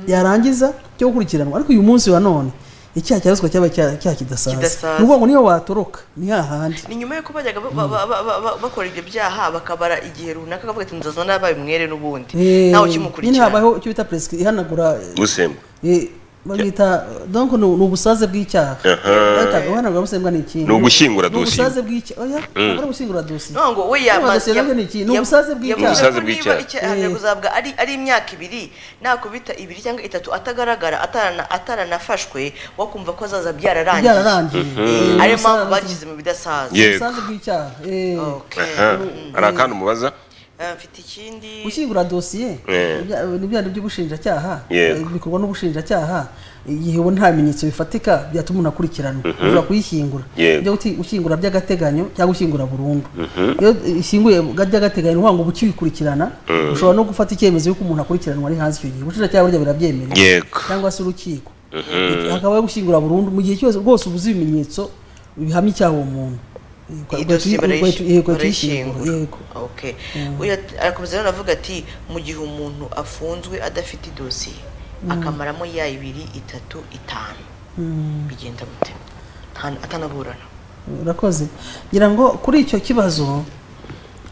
yarangiza cyo gukurikiranwa ariko uyu munsi wa none icyaha cya ruswa cyaba cya- cyaha kidasaza Kidasaza. ni ukuvuga ngo niyo watoroka ni hahandi ni nyuma y'uko bajyaga ba- ba- ba- ba- ba- bakora ibyo byaha bakabara igihe runaka akavuga ati nzazana yabaye umwere n'ubundi Eh, ntawe nyine ukimukurikira habayeho icyo bita prescri ihanagura gusemba eh, bagita donc ni ni ubusaze bw'icyaha Aha. Bahitaga ihanagura busembwa ni ikindi Ni ugushyingura Ni dosiye. ubusaze bw'icyaha oya ntabwo ari gushyingura dosiye Ntabwo we Kuba yamaze dosiye nabyo ni iki? Ni ubusaze bw'icyaha. Ubusaze bw'icyaha. bw'icyaha kuzabwa ari ari imyaka ibiri nakubita ibiri cyangwa itatu atagaragara atarana- ataranafashwe wakumva ko azaza byararangiye byararangiye Eh, ariyo mpamvu Ubusaze- bagize mu bidasaza Ye- Yego. ubusaze bw'icyaha eh. Okay. Aha. hari akantu umubaza Eh, mfite ikindi gushyingura dosiye Eh. ibya- ni byandi by'ubushinjacyaha Yego. eh, bikorwa n'ubushinjacyaha igihe ubona nta bimenyetso bifatika byatuma umuntu akurikiranwa ushobora kuyishyingura Yego. ibyo guti ushyingura by'agateganyo cyangwa ushyingura burundu iyo ishyinguye bwa- by'agateganyo ni ukuvuga ngo ukiyikurikirana ushobora no gufata icyemezo yuko umuntu akurikiranwa ari hanze icyo gihe ubushinjacyaha burya birabyemerera yego cyangwa se urukiko hakabaho gushyingura burundu mu gihe cyose rwose ubuze ibimenyetso bihamya icyaha uwo muntu Ugahita- idosi ugahita- ugahita uyishyingura, barayishyingura yego. okay uyu at- arakomeza rero aravuga ati mu gihe umuntu afunzwe adafite idosiye akamaramo ya ibiri itatu itanu Mm, bigenda mute Nta- atanaburana urakoze ngira ngo kuri icyo kibazo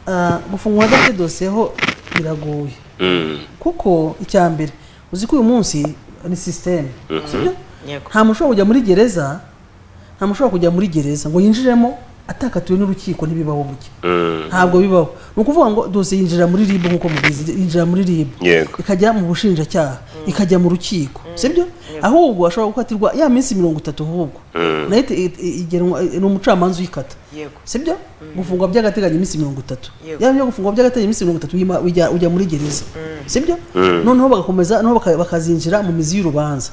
ah, gufungwa adafite dosiye ho biragoye Mm. kuko icya mbere uzi ko uyu munsi ni sisiteme sibyo Yego. nta muntu ushobora kujya muri gereza nta muntu ushobora kujya muri gereza ngo yinjiremo atakatiwe n'urukiko ntibibaho burya Mm. ntabwo bibaho ni ukuvuga ngo dosiye yinjira muri ribu nk'uko mubizi yinjira muri ribu Yego. ikajya mu bushinjacyaha ikajya mu rukiko sibyo ahubwo ashobora gukatirwa ya minsi mirongo itatu nk'ubwo nayo ite- i- i- igenwa ni umucamanza uyikata yego sibyo gufungwa by'agateganyo iminsi mirongo itatu Yego. yaba byo gufungwa by'agateganyo iminsi mirongo itatu uyima- ujya ujya muri gereza sibyo noneho bagakomeza noneho baka- bakazinjira mu mizi y'urubanza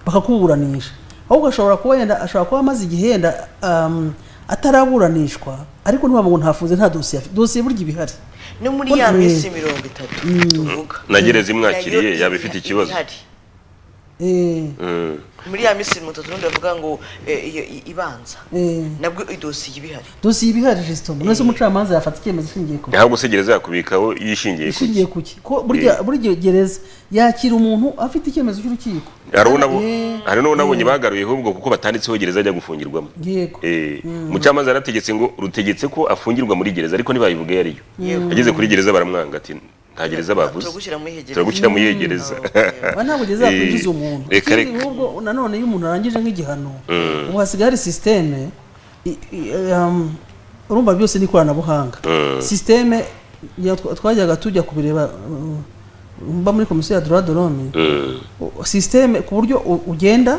bakakuburanisha ahubwo ashobora kuba yenda ashobora kuba amaze igihe yenda um, ataraburanishwa ariko ntibavuga ngo ntafunze nta dosiye afite dosiye burya iba ihari no muri ya Mm. minsi mirongo itatu tuvuga na gereza imwakiriye nayo yaba ifite ikibazo ihari. Eh, Mm. muri ya minsi mirongo itatu n'undi bavuga ngo eh, iyo i- ibanza eh, nabwo idosiye iba ihari dosiye iba ihari jesitoma none se umucamanza yafata icyemezo ishingiye ku ntabwo se gereza yakubikaho yishingiye ku ishingiye ku ki ko burya burya gereza yakira umuntu afite icyemezo cy'urukiko hari n'abo Eh, hari n'abonye bagaruye ahubwo kuko batanditseho gereza ajya gufungirwamo yego Eh, umucamanza yarategetse ngo rutegetse ko afungirwa muri gereza ariko ntibayivuge iyo ariyo Yego. ageze kuri gereza baramwanga ati nta gereza bavuze turagushyira muri iyi gereza." turagushyira muri iyo gereza aba ntabwo ugeze Eh, yakwinjiza umuntu reka ikindi reka ahubwo nanone iyo umuntu arangije nk'igihano ubu hasigaye hari sisiteme i- i- um, urumva byose ni ikoranabuhanga sisiteme ya- twa- twajyaga tujya kubireba uh, mba muri komisiyo ya doradorome Mm. sisiteme ku buryo u- ugenda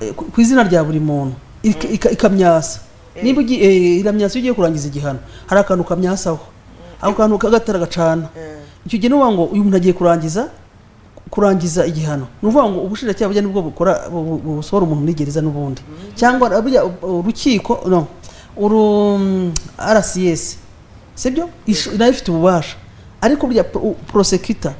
eh, ku ku izina rya buri muntu ika- ika- ikamyasa niba ugi- eh, iramyasa iyo ugiye kurangiza igihano hari akantu kamyasaho ako kantu kagatara gacana icyo gihe ni ukuvuga ngo uyu muntu agiye kurangiza kurangiza igihano ni ukuvuga ngo ubushinjacyaha bujya nibwo bukora bu- bu- busohora umuntu muri gereza n'ubundi cyangwa burya u- urukiko no uru rcs sibyo Ish- nayo ifite ububasha ariko burya prosekita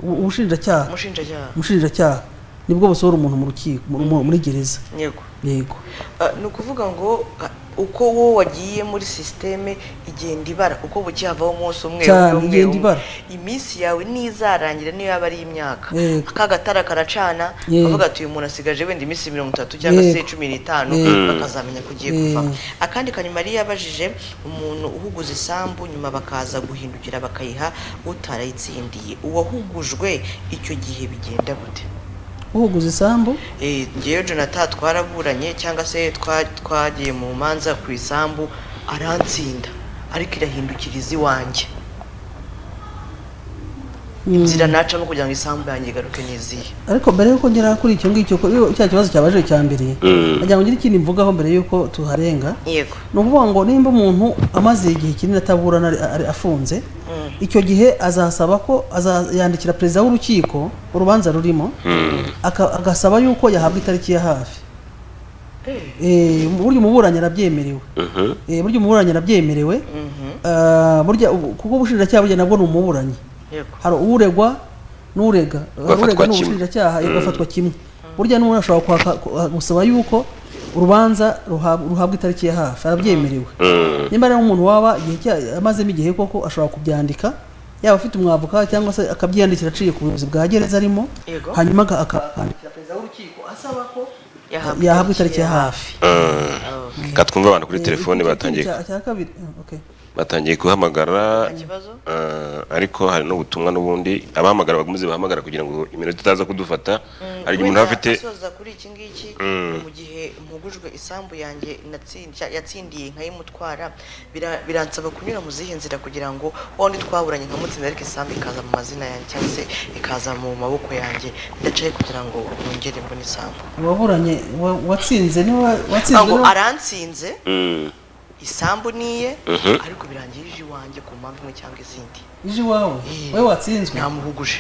ubushinjacyaha umushinjacyaha umushinjacyaha nibwo busohora umuntu mu rukiko mu- mu- muri gereza yego yego Ah, ni ukuvuga ngo ah, uko wowe wagiye muri sisiteme igenda ibara uko bukihavaho umunsi umwe Cyane, umwe, umwe, igenda umwe. ibara. iminsi yawe nizarangira niyo yaba ari imyaka Yego. aka gatara karacana Yego. bavuga ati uyu muntu asigaje wenda iminsi mirongo itatu cyangwa se Yego. cumi n'itanu Yego. bakazamenya ko ugiye Yego. kuvamo akandi kanyuma yari yabajije umuntu uhuguza isambu nyuma bakaza guhindukira bakayiha utarayitsindiye uwahugujwe icyo gihe bigenda gute uhuguza isambu Eh, ngewe jonathan twaraburanye cyangwa se twa- twagiye mu manza ku isambu arantsinda ariko irahindukiriza iwanjye inzira nacamo kugira ngo isambu yanjye igaruke n'iziye ariko mbere yuko ngera kuri icyo ngicyo ko- iyo cya kibazo cyabajije cya mbere nagira ngo ngire ikindi mvugaho mbere yuko tuharenga yego ni ukuvuga ngo nimba umuntu amaze igihe kinini ataburana ari- ari- afunze icyo gihe azasaba ko aza- yandikira perezida w'urukiko urubanza rurimo aka- agasaba yuko yahabwa itariki ya hafi Eh, mu buryo umuburanyi arabyemerewe Mhm. Eh, burya umuburanyi arabyemerewe Ah, burya ubu- kuko ubushinjacyaha burya nabwo ni umuburanyi yego hari uregwa n'urega hari Bafatwa urega ni kimwe. ubushinjacyaha bagafatwa kimwe burya n'umuntu ashobora kwaka ku- gusaba yuko urubanza ruhab- ruhabwa itariki ya hafi arabyemerewe niba rero umuntu waba igihe cya- amazemo igihe koko ashobora kubyandika yaba afite umwavoka cyangwa se akabyiyandikira aciye ku buyobozi bwa gereza arimo Yego. hanyuma aka- akandikira perezida w'urukiko asaba ko Yahabwa yahabwa itariki itariki ya ya hafi Ka twumve abantu kuri telefone Icyo- batangiye icya- icya kabiri eh, okay. batangiye guhamagara ikibazo? eh, ariko hari n'ubutumwa n'ubundi abahamagara bakomeze bahamagara kugira ngo iminota itaza kudufata hari igihe umuntu Wenda aba afite asoza kuri iki ngiki mu gihe mpugujwe isambu yanjye natsindiye yatsindiye nkayimutwara bira- biransaba kunyura mu zihe nzira kugira ngo wa wundi twaburanye nkamutsinda ariko isambu ikaza mu mazina yanjye cyangwa se ikaza mu maboko yanjye ndacaye kugira ngo nongere mbone isambu waburanye wa- watsinze niwe watsinzwe ngo niwe- arantsinze Mm. isambu niye Mhm. ariko birangirije iwanjye ku mpamvu imwe cyangwa izindi ije iwawe Eh. wowe watsinzwe namuhuguje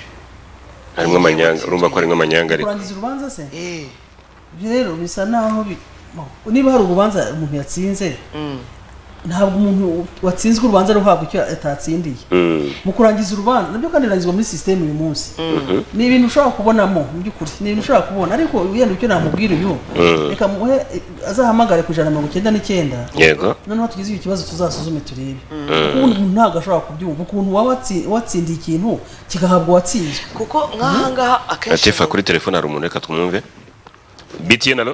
harimo amanyanga urumva ko harimo amanyanga ariko kurangiza urubanza se Eh, ibyo rero bisa naho bi- oh, niba hari urubanza umuntu yatsinze mm. ntabwo umuntu watsinzwe urubanza ruhabwa icyo atatsindiye Mm, mu kurangiza urubanza nabyo kandi birangizwa muri sisiteme uyu munsi ni ibintu ushobora kubonamo mu by'ukuri ni ibintu ushobora kubona ariko wenda icyo namubwira uyu Mm. reka muhe azahamagare ku ijana na mirongo icyenda n'icyenda yego noneho tugize icyo kibazo tuzasuzume turebe ukuntu umuntu ntabwo ashobora kubyumva ukuntu waba watsi- watsindiye ikintu kigahabwa uwatsinzwe kuko nk'ahangaha akenshi atifa kuri telefone hari umuntu reka twumve btn alo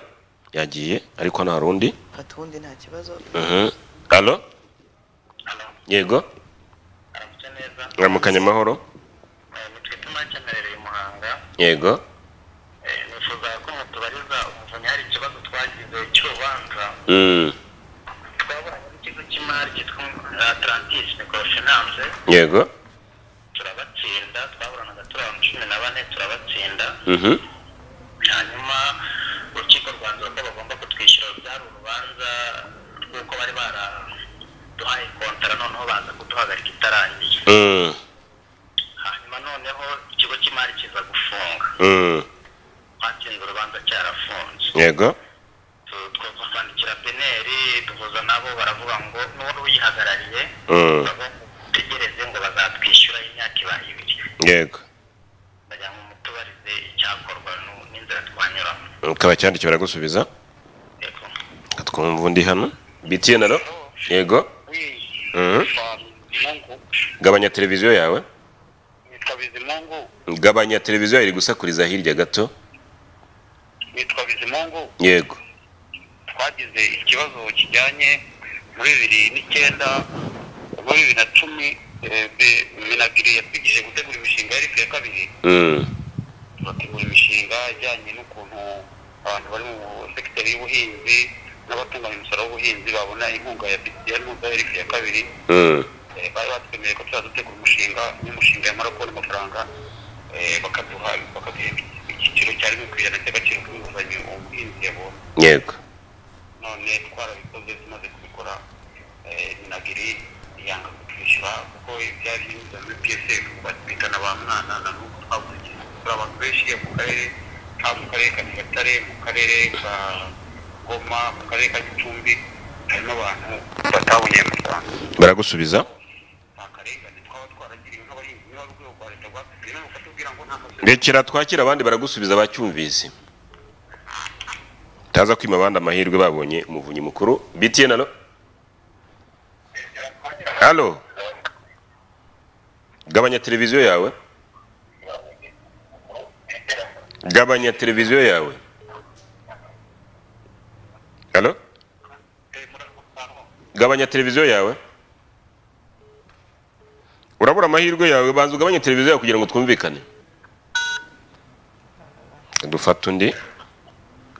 yagiye ariko hano hari undi fata ubundi nta kibazo Mhm. alo yego aramutse neza ramukanye amahoro Eh, nitwe tuma cyamerereye muhanga yego Eh, nifuza ko mutubariza umuvunyi hari ikibazo twagize cy'urubanza Mm, twabonye n'ikigo cy'imari cyitwa atlantis microfinance yego turabatsinda twaburanaga turi abantu cumi na bane turabatsinda Mhm. hanyuma urukiko rwanzura ko bagomba kutwishyura byari urubanza rw'uko bari baraduhaye kontara noneho baza kuduhagarika itarangiye Mm, hanyuma noneho ikigo cy'imari kiza gufunga mm, twatsinze urubanza cyarafunze yego twaza kwandikira peneri duhuza nabo baravuga ngo n'ubu uyihagarariye Mm. tegereze ngo bazatwishyura imyaka ibaye ibiri yego bajya ngo mutubarize icyakorwa nu- n'inzira twanyuramo ukaba cyandikira baragusubiza yego twumva undi hano btn alo yego Mhm. gabanya televiziyo yawe nitwa bizimungu gabanya televiziyo yawe iri gusakuriza hirya gato nitwa bizimungu yego twagize ikibazo kijyanye muri bibiri n'icyenda muri bibiri na cumi minagiri yatwigishije gutegura imishinga yari ya kabiri Mm, bategura imishinga ijyanye n'ukuntu abantu bari mu sekiteri y'ubuhinzi n'abatunganya umusaruro w'ubuhinzi babona inkunga ya bitiya n'inkunga ya rifi ya kabiri mm, Eh, bari batwemeye ko tuzajya dutegura umushinga n'umushinga yamara kubona amafaranga eh, bakaduha bakaduha icyiciro cya rimwe ku ijana cy'agaciro k'inguzanyo umuhinzi yabonye yego none twarabikoze tumaze kubikora eh, minagiri yanga kutwishyura kuko byari binyuze muri psf batwita na ba mwana na n'ubu twabuze ikintu turi abantu benshi mu karere ka mu karere ka nyagatare mu karere ka goma mu karere ka gicumbi harimo abantu batabonye ayo mafaranga baragusubiza nta karengane twaba twaragiriwe n'abahinzi niba urwego rwa leta rwatubwiye none bakatubwira ngo nta masezerano rekera twakira abandi baragusubiza bacyumvise taza kwima abandi amahirwe babonye umuvunyi mukuru btn alo halo gabanya televiziyo yawe gabanya televiziyo yawe halo Eh, murakoze. gabanya televiziyo yawe urabura amahirwe yawe banza ugabanye televiziyo yawe kugira ngo twumvikane dufata undi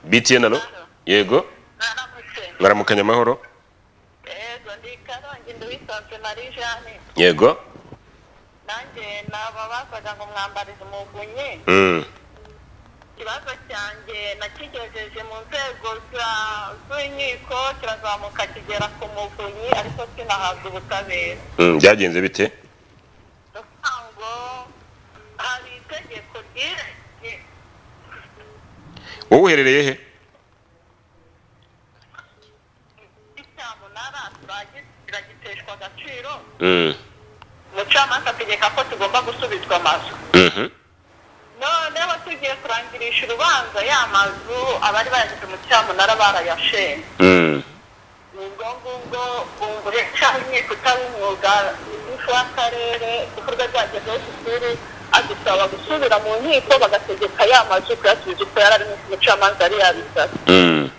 btn alo yego Naramutse. mwaramukanya amahoro Yego ndi Karongi nduwisanze Marie Jeanne yego nanjye naba basaga ngo mwambarize umugunye Mm, ikibazo cyanjye nakigejeje mu nzego za- z'inkiko kirazamuka kigera ku muvunyi ariko sinahabwa ubutabera mm, byagenze bite Ndavuga ngo hari itegeko ryerekeye wowe uherereye he icyamunara turagiteshwa agaciro Mm, umucamanza ategeka ko tugomba gusubizwa amazu mhm, noneho tugiye kurangirisha urubanza ya mazu abari bayagize umucyamunara barayashenye mm, ni ubwo ngubwo bungure cyangwa inkiko itari umwuga ifu w'akarere kuko urwo rwagezeho ishuri adusaba gusubira mu nkiko bagategeka ya mazu kuyasubiza uko yari ari umucamanza yari yabisabye mm,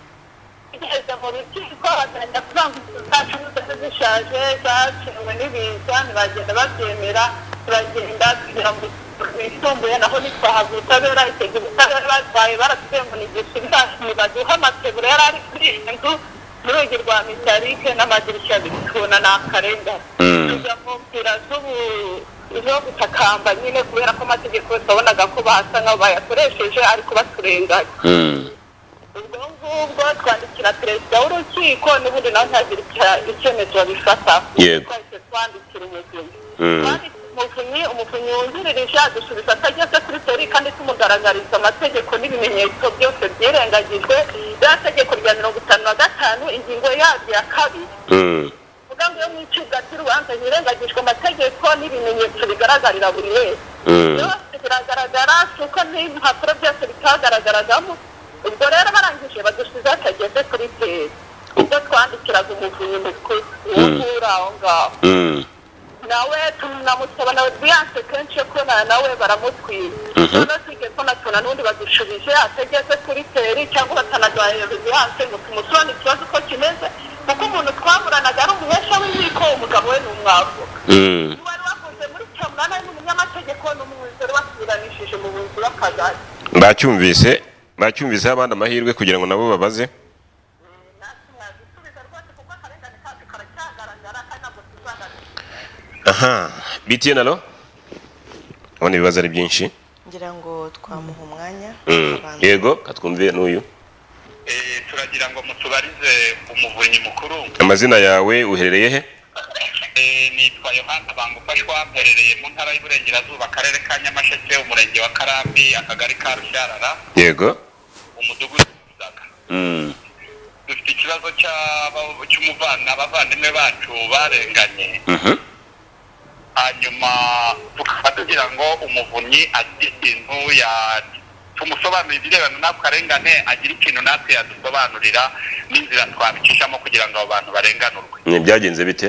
tugeze mu rukiko bagenda kuvuga ngo inzu zacu ni zose zishaje zaciwe n'ibiza ntibagenda babyemera turagenda kugira ngo bisumbuye naho ntitwahabwa ubutabera itegura ubutabera batwaye baratubwiye ngo nigisubizacu ntibaduhe amategura yari ari kuri iyi nzu n'urugi rwa mitarike n'amadirishya abiri tubona ni akarengane Mm. tujya mu nzira z'ubu zo gutakamba nyine kubera ko amategeko yabonaga ko basa nk'aho bayakoresheje ariko baturenganya mm, ubwo ngubwo ahubwo twandikira perezida w'urukiko n'ubundi nawe ntagira icya- icyemezo babifataho Yego. twahise twandikira umuvunyi Mm. Twandika umuvunyi umuvunyi wungirije adusubiza atageze kuri tori kandi tumugaragariza amategeko n'ibimenyetso byose byirengagijwe rya tegeko rya mirongo itanu na gatanu ingingo yaryo ya kabiri Mm. uvuga ngo iyo mu icibwa ry'urubanza hirengagijwe amategeko n'ibimenyetso bigaragarira buri wese Mm. byose biragaragara si uko n'impapuro byose bitagaragaragamo ubwo rero barangije badusize atageze kuri peri ibyo twandikiraga umuvunyi mukuru uwo ngura aho ngaho Mm. nawe tunamusaba nawe byanse kenshi yo kubonana nawe baramutwika Mhm. noneho tugeze natuna n'undi badushubije atageze kuri teri cyangwa batanagahereza ibihanse ngo tumusobanurire ikibazo uko kimeze kuko umuntu twaburanaga ari umuhesha w'inkiko umugabo we ni umwavoka Mm. wari wakoze muri cya munani ni umunyamategeko ni umuyobozi wari wasubiranishije mu bunzi bw'akagari bacyumvise bacyumviseho abandi amahirwe kugira ngo nabo babaze natwe mwabisubiza rwose kuko akarengane kacu karacyagaragara kandi ntabwo tuzagaragara aha btn alo ubona ibibazo ari byinshi ngira ngo twamuha umwanya Mm. Abantu- yego katwumviye n'uyu Eh, turagira ngo mutubarize umuvunyi mukuru amazina yawe uherereye he Eh, nitwa yohana bangufashwa mperereye mu ntara y'uburengerazuba akarere ka nyamasheke umurenge wa karambi akagari ka rushyarara yego umudugudu wa Musaga. Mm. dufite ikibazo cy'aba- cy'umuvana abavandimwe bacu barenganye Mhm. hanyuma tukaba tugira ngo umuvunyi agire ikintu ya tumusobanurira ibirebana n'ako karengane agire ikintu natwe yadusobanurira n'inzira twabicishamo kugira ngo abo bantu barenganurwe Ni byagenze bite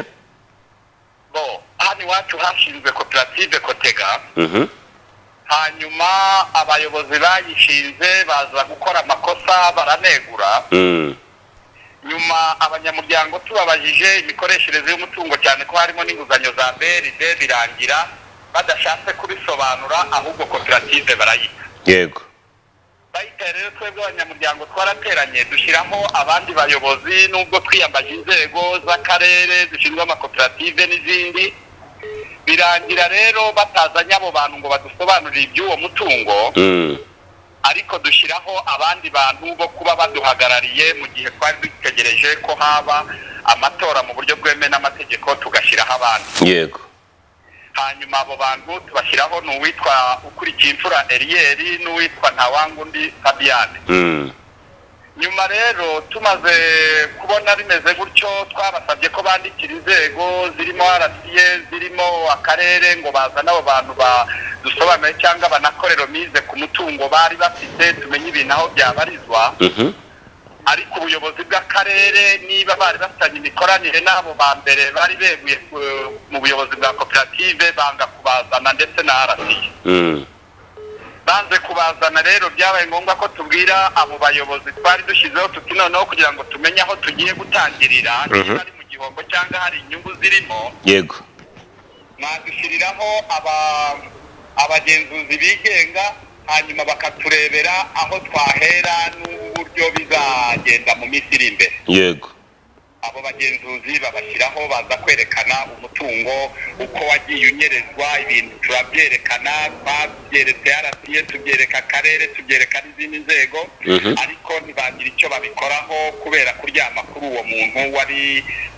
bo hano iwacu hashinzwe koperative kotega Mhm. hanyuma abayobozi bayishinze baza gukora amakosa baranegura Mm. nyuma abanyamuryango tubabajije imikoreshereze y'umutungo cyane ko harimo n'inguzanyo za brd birangira badashatse kubisobanura ahubwo koperative barayita yego bayita rero twebwe abanyamuryango twarateranye dushyiraho abandi bayobozi n'ubwo twiyambaje inzego z'akarere zishinzwe amakoperative n'izindi birangira rero batazanye abo bantu ngo badusobanurire iby'uwo mutungo Mm. ariko dushyiraho abandi bantu bo kuba baduhagarariye mu gihe twari dutegereje ko haba amatora mu buryo bwemewe n'amategeko tugashyiraho abandi yego hanyuma abo bantu tubashyiraho ni uwitwa ukurikiye imfura eriyeri n'uwitwa ntawangundi fabiyane Mm. nyuma rero tumaze kubona bimeze gutyo twabasabye ko bandikira inzego zirimo rca zirimo akarere ngo bazane abo bantu badusobanure cyangwa banakorero mize ku mutungo bari bafite tumenye ibintu aho byabarizwa Mhm. ariko ubuyobozi bw'akarere niba bari bafitanye imikoranire n'abo ba mbere bari beguye ku- mu buyobozi bwa koperative banga kubazana ndetse na rca Mm. banze kubazana rero byabaye ngombwa ko tubwira abo bayobozi twari dushyizeho tuti noneho kugira ngo tumenye aho tugiye gutangirira Mhm. niba ari mu gihombo cyangwa hari inyungu zirimo yego mwadushyiriraho aba- abagenzuzi bigenga hanyuma bakaturebera aho twahera n'uburyo bizagenda mu minsi iri imbere yego abo bagenzuzi babashyiraho baza kwerekana umutungo uko wagiye unyerezwa ibintu turabyerekana babyeretse arasiye tubyereka akarere tubyereka n'izindi nzego Mhm. ariko ntibagira icyo babikoraho kubera kuryama kuri uwo muntu wari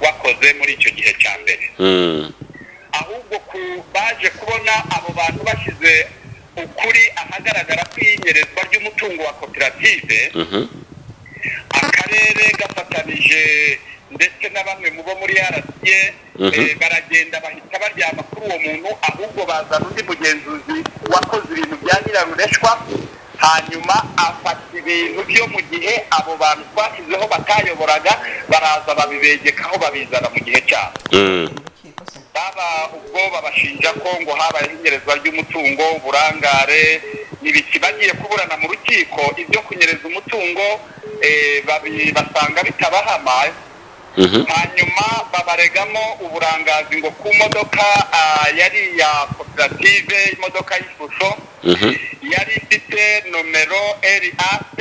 wakoze muri icyo gihe cya mbere Mm. ahubwo ku baje kubona abo bantu bashyize ukuri ahagaragara kw'inyerezwa ry'umutungo wa koperative Mhm. akarere gafatanije ndetse na bamwe mu bo muri rca Mhm. eh, baragenda bahita baryama kuri uwo muntu ahubwo bazana undi mugenzuzi wakoze ibintu bya nyirarureshwa hanyuma afata ibintu byo mu gihe abo bantu twashyizeho batayoboraga baraza babibegekaho babizana mu gihe cyabo Mm. urukiko se baba ubwo babashinja ko ngo habaye inyerezwa ry'umutungo uburangare n'ibiki bagiye kuburana mu rukiko ibyo kunyereza umutungo eh, babi- basanga bitabahama Mhm. hanyuma babaregamo uburangazi ngo ku modoka ah, yari iya koperative imodoka y'ishusho Mhm. yari ifite nomero rat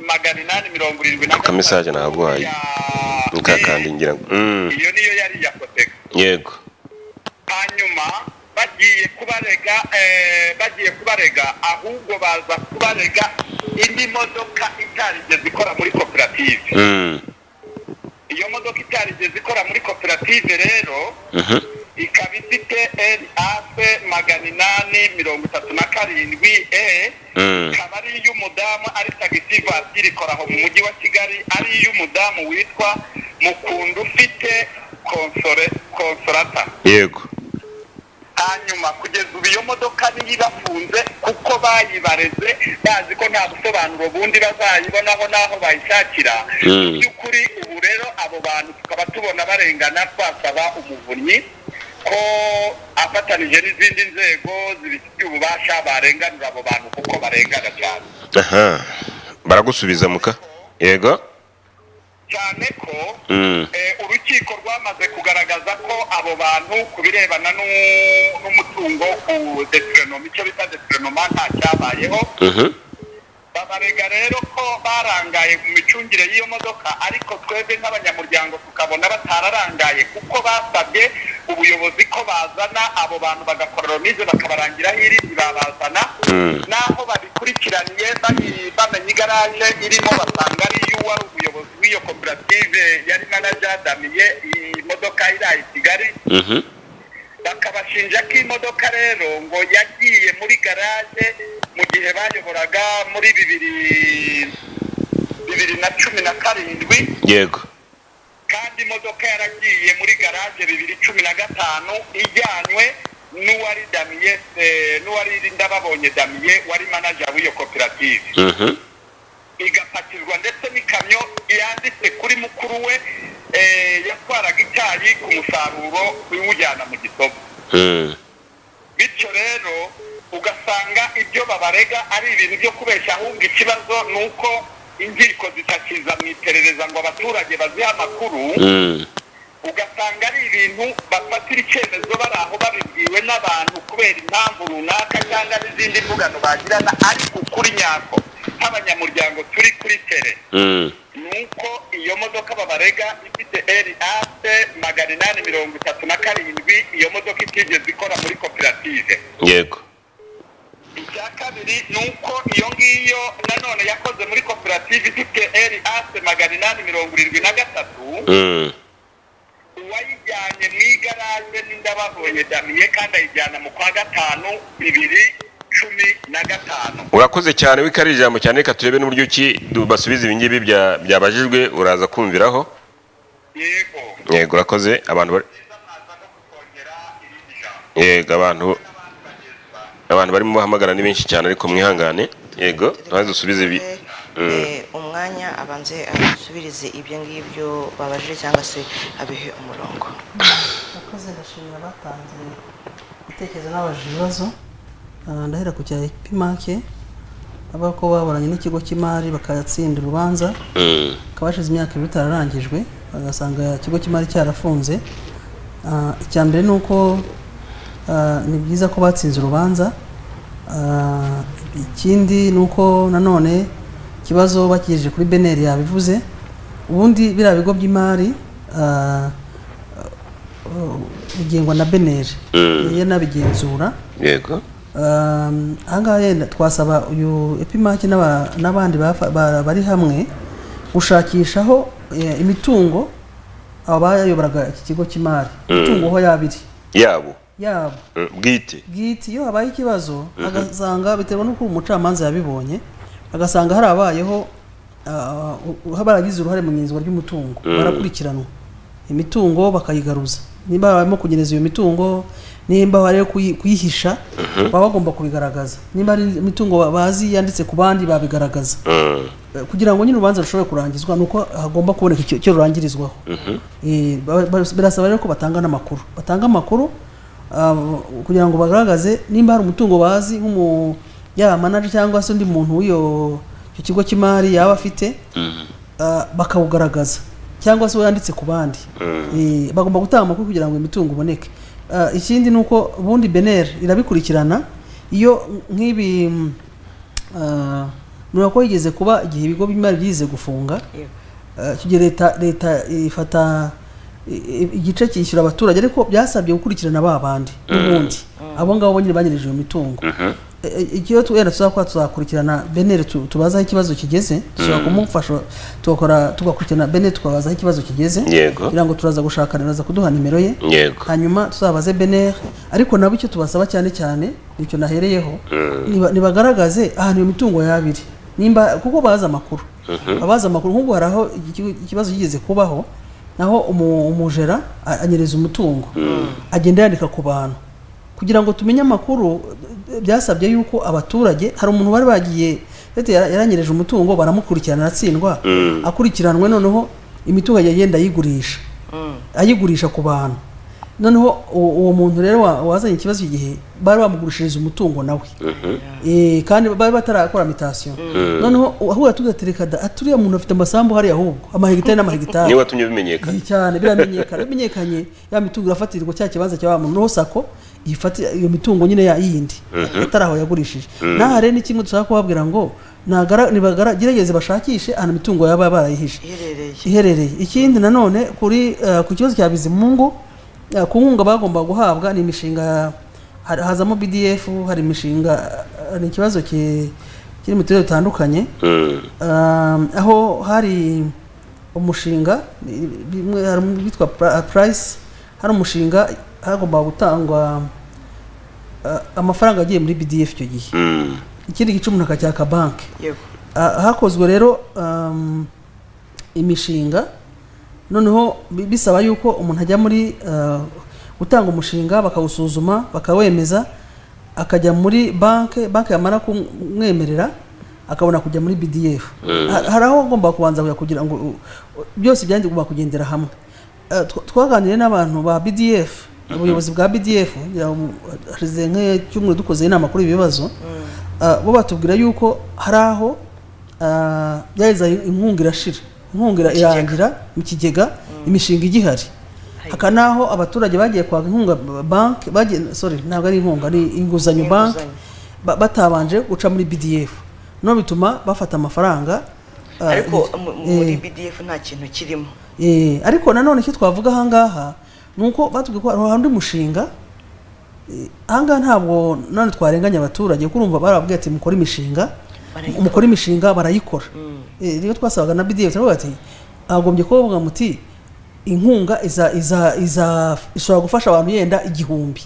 magana inani mirongo irindwi na Aka message naguhaye. ya- Mukakandi ngira ngo. Mm. iyo niyo yari iya koteka yego hanyuma bagiye kubarega eh, bagiye kubarega ahubwo baza kubarega indi modoka itarigeze ikora muri koperative Mm. iyo modoka itarigeze ikora muri koperative rero Mhm. ikaba ifite raf magana inani mirongo itatu na karindwi e Mm. ikaba ari iy'umudamu ari tagisi vatiri ikora aho mu mujyi wa kigali ari iy'umudamu witwa mukundu ufite konsore- konsorata yego hanyuma kugeza ubu iyo modoka niyo ibafunze kuko bayibareze bazi ko nta busobanuro bundi bazayibonaho n'aho bayishakira Mm. mu by'ukuri ubu rero abo bantu tukaba tubona barengana twasaba umuvunyi ko afatanije n'izindi nzego zibifitiye ububasha barenganura abo bantu kuko barengana cyane aha baragusubiza muka yego cyane ko Mm. Eh, urukiko rwamaze kugaragaza ko abo bantu ku birebana n'u- n'umutungo ku deterenoma icyo bita deterenoma nta cyabayeho Mhm. babarega rero ko barangaye mu micungire y'iyo modoka ariko twebwe nk'abanyamuryango tukabona batararangaye kuko basabye ubuyobozi ko bazana abo bantu bagakora romize bakabarangiraho irindi babazana Mm. naho babikurikiraniye bari- bamenye igaraje irimo basanga ari y'uwari umuyobozi w'iyo koperative yari manajadamiye iyi modoka iraha i kigali Mhm. bakabashinja ko imodoka rero ngo yagiye muri garage mu gihe bayoboraga muri bibiri bibiri na cumi na karindwi yego kandi imodoka yaragiye muri garage bibiri cumi na gatanu ijyanywe n'uwari damiye eh, n'uwari ndababonye damiye wari manager w'iyo koperative Mhm. igapakirwa ndetse n'ikamyo yanditse kuri mukuru we eh, yatwaraga icyayi ku musaruro iwujyana mu gisogo Mm. bityo rero ugasanga ibyo babarega ari ibintu byo kubeshya ahubwo ikibazo ni uko inkiko zitakiza mu iperereza ngo abaturage bazihe amakuru Mm. ugasanga ari ibintu bafatira icyemezo bari aho babibwiwe n'abantu kubera impamvu runaka cyangwa n'izindi mvugano bagirana ariko ukuri nyako nk'abanyamuryango turi kuri tere Mm. nuko iyo modoka babarega ifite raf magana inani mirongo itatu na karindwi iyo modoka itigeze ikora muri koperative yego icya kabiri ni uko iyo ngiyo nanone yakoze muri koperative ifite raf magana inani mirongo irindwi na gatatu Mm. uwayijyanye mu igaraje n'indababonye damiye kandi ayijyana mu kwa gatanu bibiri cumi na gatanu urakoze cyane w'ikariri ijambo cyane reka turebe n'uburyo ki du- basubiza ibi ngibi bya- byabajijwe uraza kumviraho yego yego urakoze abantu bari- neza mwaza no kutwongera irindi jambo yego abantu n'abandi bagezwa abantu barimo bahamagara ni benshi cyane ariko mwihangane yego ntaze usubize ibi Mm. Eh, umwanya abanze asubirize ibyo ngibyo babajije cyangwa se abihe umurongo abakozi ndashimira batanze ibitekerezo n'abajije ibibazo Ah, ndahera ku cya epimake avuga ko baburanye n'ikigo cy'imari bakatsinda urubanza Mm. hakaba hashize imyaka ibiri bitararangijwe bagasanga ikigo cy'imari cyarafunze Ah, icya mbere ni uko ah, ni byiza ko batsinze urubanza Ah, ikindi ni uko nanone ikibazo bakigejeje kuri beneri yabivuze ubundi biriya bigo by'imari ah, bigengwa na beneri niyo nabigenzura yego Um, ahangaha yenda twasaba uyu epimake n'aba- n'abandi bafa- ba- bari hamwe gushakishaho eh, imitungo aba bayoboraga iki kigo cy'imari imitungo aho yaba iri yabo yaba Mm, bwite bwite iyo habaye ikibazo agasanga biterwa n'uko umucamanza yabibonye agasanga harabayeho ah, u- u- baragize uruhare mu nyinzwa ry'umutungo barakurikiranwa imitungo bakayigaruza nimba barimo kunyereza iyo mitungo nimba bari kuyi- kuyihisha baba bagomba kubigaragaza nimba ari imitungo ba- bazi yanditse ku bandi babigaragaza Mm. Eh, kugira ngo nyine urubanza rushobore kurangizwa ni uko hagomba kuboneka icyo- icyo rurangirizwaho Eh, ba- ba- birasaba rero ko batanga n'amakuru batanga amakuru ah, kugira ngo bagaragaze nimba hari umutungo bazi nk'umu yaba manager cyangwa se undi muntu w'iyo icyo kigo cy'imari yaba afite ah, bakawugaragaza cyangwa se wanditse ku bandi Eh, bagomba gutanga amakuru kugira ngo imitungo iboneke Ah, ikindi ni uko ubundi beneri irabikurikirana iyo nk'ibi Ah, mureba ko yigeze kuba igihe ibigo by'imari byize gufunga Yego. Ah, icyo gihe leta leta ifata i- igice cyishyura abaturage ariko byasabye gukurikirana ba bandi n'ubundi abo ngabo bo nyine banyereje iyo mitungo E- e- ikiyo wenda tuzakora tuzakurikirana benere tu- tubaza aho ikibazo kigeze dushobora kumufasha tugakora tugakurikirana benere tukabaza aho ikibazo kigeze Yego. kugira ngo turaza gushaka araza kuduha nimero ye yego hanyuma tuzabaze benere ariko nabo icyo tubasaba cyane cyane icyo nahereyeho niba- nibagaragaze ahantu iyo mitungo yabiri nimba kuko bazi amakuru abazi amakuru nk'ubu hari aho iki- ikibazo kigeze kubaho naho umu- umujera a- anyereza umutungo agenda yandika ku bantu kugira ngo tumenye amakuru eh, byasabye yuko abaturage hari umuntu bari bagiye ndetse yara- yaranyereje umutungo baramukurikirana aratsindwa akurikiranwe noneho imitungo agenda ayigurisha ayigurisha ku bantu noneho uwo uwo muntu rero wa- wazanye ikibazo igihe bari bamugurishiriza umutungo nawe Eh, kandi bari batarakora mitasiyo noneho ahubwo tugatereka da aturiya muntu afite amasambu hariya ahubwo amahegitari n'amahegitari niba watumye bimenyekana Iyi cyane biramenyekana iyo bimenyekanye ya mitungo irafatirirwa cya kibanza cya wa muntu noneho sako ifati iyo mitungo nyine ya yindi atari aho yagurishije naha rero ni kimwe dushaka kubabwira ngo nagara- nibagara- gerageze bashakishe ahantu imitungo yaba barayihishe iherereye iherereye ikindi nanone kuri eh, ku kibazo cya bizimungu eh, ku nkunga bagomba guhabwa ni imishinga hari- hazamo bdf hari imishinga eh, ni ikibazo ki- kiri mu turere dutandukanye Mm. Um, aho hari umushinga ni- bimwe- hari witwa price hari umushinga hagomba gutangwa eh, amafaranga agiye muri bdf icyo gihe Mm. ikindi gice umuntu akacyaka banki yego Ah, hakozwe rero um, imishinga noneho bi- bisaba yuko umuntu ajya muri ah, gutanga umushinga bakawusuzuma bakawemeza akajya muri banke banke yamara kumwemerera akabona kujya muri bdf Ha- hari aho agomba kubanza kujya kugira ngo u- u- byose byandi ugomba kugendera hamwe Ah, tw- twaganiriye n'abantu ba bdf ubuyobozi bwa bdf ngira ngo mu- hashize nk'icyumweru dukoze inama kuri ibi bibazo Ah, bo batubwira yuko hari aho ah, byaheza inkunga irashira inkunga ira- Ikigega. irangira mu kigega imishinga igihari haka n'aho abaturage bagiye kwaka inkunga ba- banki bagiye sorry ntabwo ari inkunga ni inguzanyo banki ba- batabanje guca muri bdf no bituma bafata amafaranga ah, ariko eh, mu- muri bdf nta kintu kirimo Eh, ariko nanone icyo twavuga ahangaha ni uko batubwiye ko hari undi mushinga eh, ahangaha ntabwo none twarenganya abaturage kuko urumva barababwiye ati mukore imishinga Barayikora. mukore imishinga barayikora Eh, rero twasabaga na bdf turavuga ati agombye kubavuga muti inkunga iza iza iza ishobora gufasha abantu yenda igihumbi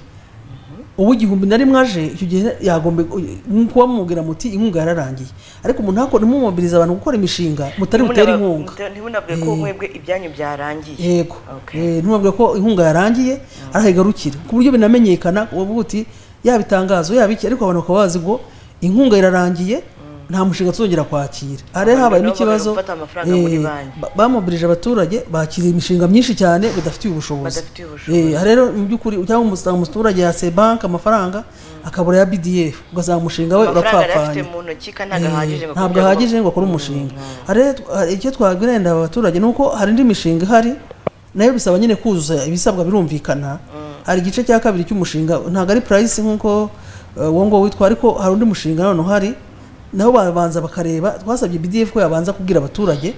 ubu igihumbi na rimwe aje icyo gihe yagomba kuba mumubwira muti inkunga yararangiye ariko umuntu ntako nimumobiriza abantu gukora imishinga mutari butere Ntimunaba- inkunga muta- ntimunabwire ko mwebwe ibyanyu byarangiye yego Okay. Eh, ntumubwire ko inkunga yarangiye araho igarukira ku buryo binamenyekana ubu uti yaba itangazo yaba iki ariko abantu bakaba bazi ngo inkunga irarangiye nta mushinga tuzongera kwakira hari Abantu nabo habayemo bari ikibazo gufata amafaranga muri eh, banki. ba- bamobilije abaturage bakiriye imishinga myinshi cyane badafitiye ubushobozi Badafitiye ubushobozi. Eh, aha rero mu by'ukuri cyangwa umusanga umuturage yase banki amafaranga akabura ya bdf ugasanga umushinga we amafaranga yari afite urapfapfanye mu ntoki kandi ntabwo ahagije ngo ntabwo kugira ngo- ahagije ngo akore umushinga hari rero- hari icyo twagirenda abaturage ni uko hari indi mishinga ihari nayo bisaba nyine kuzuza ibisabwa birumvikana hari igice cya kabiri cy'umushinga ntabwo ari purayisi nk'uko eh, uwo ngo witwa ariko hari undi mushinga none uhari naho babanza bakareba twasabye bdf ko yabanza kubwira abaturage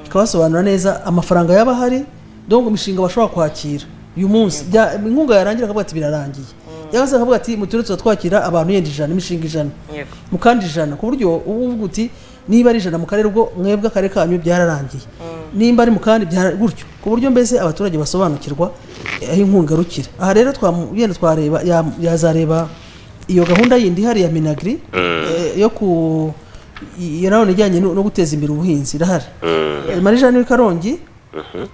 ikabasobanurira neza amafaranga yaba ahari donc imishinga bashobora kwakira uyu munsi bya- inkunga yarangira akavuga ati birarangiye cyangwa se akavuga ati muturere tuzatwakira abantu yenda ijana imishinga ijana Yego. mukandi ijana ku buryo uba uvuga uti niba ari ijana mu karere ubwo mwebwe akarere kanyu byararangiye nimba ari mu kandi byara- gutyo ku buryo mbese abaturage basobanukirwa eh, aho inkunga irukira aha rero twamu- yenda twareba ya- yazareba iyo gahunda yindi ihari ya minagri eh, yo ku iyo nanone ijyanye no no guteza imbere ubuhinzi irahari Eh, marija ni karongi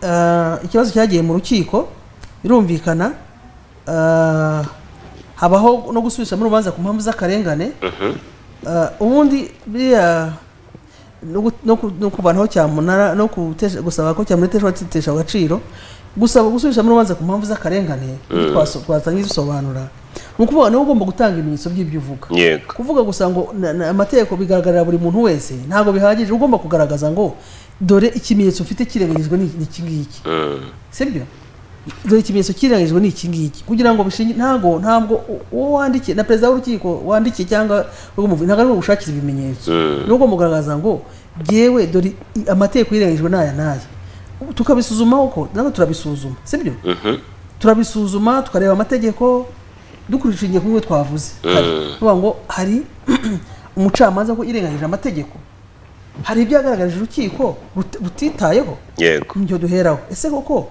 Ah, ikibazo cyagiye mu rukiko birumvikana Ah, habaho no gusubirishamo urubanza ku mpamvu z'akarengane Ah, ubundi biriya no gu- no ku- no kuvanaho cyamunara no gutesha- gusaba ko cyamunara iteshwa- itesha agaciro gusaba gusubirishamo urubanza ku mpamvu z'akarengane ibyo twaso- twatangiye dusobanura ni ukuvuga niwe ugomba gutanga ibimenyetso by'ibyo uvuga yego kuvuga gusa ngo na- na- amategeko bigaragarira buri muntu wese ntabwo bihagije uba ugomba kugaragaza ngo dore ikimenyetso ufite kirenganyijwe ni ni iki ngiki Mm. sibyo dore ikimenyetso kirenganyijwe ni iki ngiki kugira ngo bishingi ntabwo ntabwo u- uwo wandikiye na perezida w'urukiko wandikiye cyangwa urw'umuvuzi ntabwo ari we gushakira ibimenyetso Mm. ni ugomba kugaragaza ngo jyewe dore i- amategeko yirenganyijwe n'aya n'aya tukabisuzuma uko nabwo turabisuzuma sibyo Mhm. turabisuzuma tukareba amategeko dukurikije ingingo nk'uko twavuze Hari- tuvuga ngo hari umucamanza ko irengagije amategeko hari ibyagaragarije urukiko rut- rutitayeho yego nibyo duheraho ese koko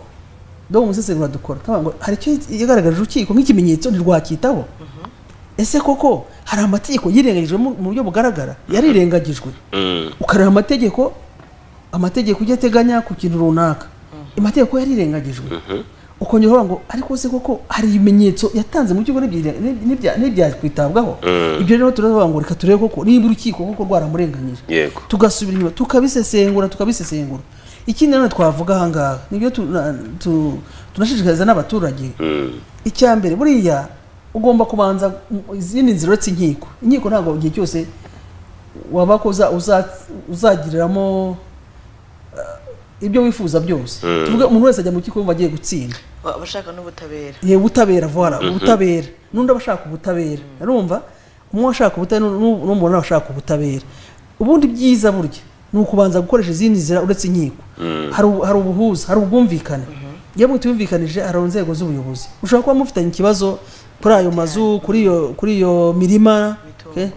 dore umusesengura dukora tuvuga ngo hari icyo yagaragaje urukiko nk'ikimenyetso ntirwakitaho ese koko hari amategeko yirengagijwe mu mu buryo bugaragara yarirengagijwe Mm. ukareba amategeko amategeko ujya ateganya ku kintu runaka amategeko yarirengagijwe ukongera uvuga ngo ariko se koko hari ibimenyetso yatanze mu rukiko nibya- nibya- ntibyakwitabwaho Mm. ibyo rero turavuga ngo reka turebe koko niba urukiko koko rwaramurenganyije Yego. tugasubira inyuma tukabisesengura tukabisesengura ikindi nanone twavuga ahangaha nibyo tu- na- tu- tunashishikariza n'abaturage Mm. icya mbere buriya ugomba kubanza mu- izindi nzira uretse inkiko inkiko ntabwo igihe cyose waba ko uza- uza- uzagiriramo eh, ibyo wifuza byose Mm. tuvuge umuntu wese ajya mu rukiko yumva agiye gutsinda Wa- abashaka n'ubutabera ye ubutabera voila ubutabera n'undi aba ashaka ubutabera urumva umwe ashaka ubutabera n'u- n'umubona ashaka ubutabera ubundi byiza burya ni ukubanza gukoresha izindi nzira uretse inkiko hari ubu- hari ubuhuza hari ubwumvikane iyo mutubumvikanije hari inzego z'ubuyobozi ushobora kuba mufitanye ikibazo kuri ayo mazu kuri iyo kuri iyo mirima okay?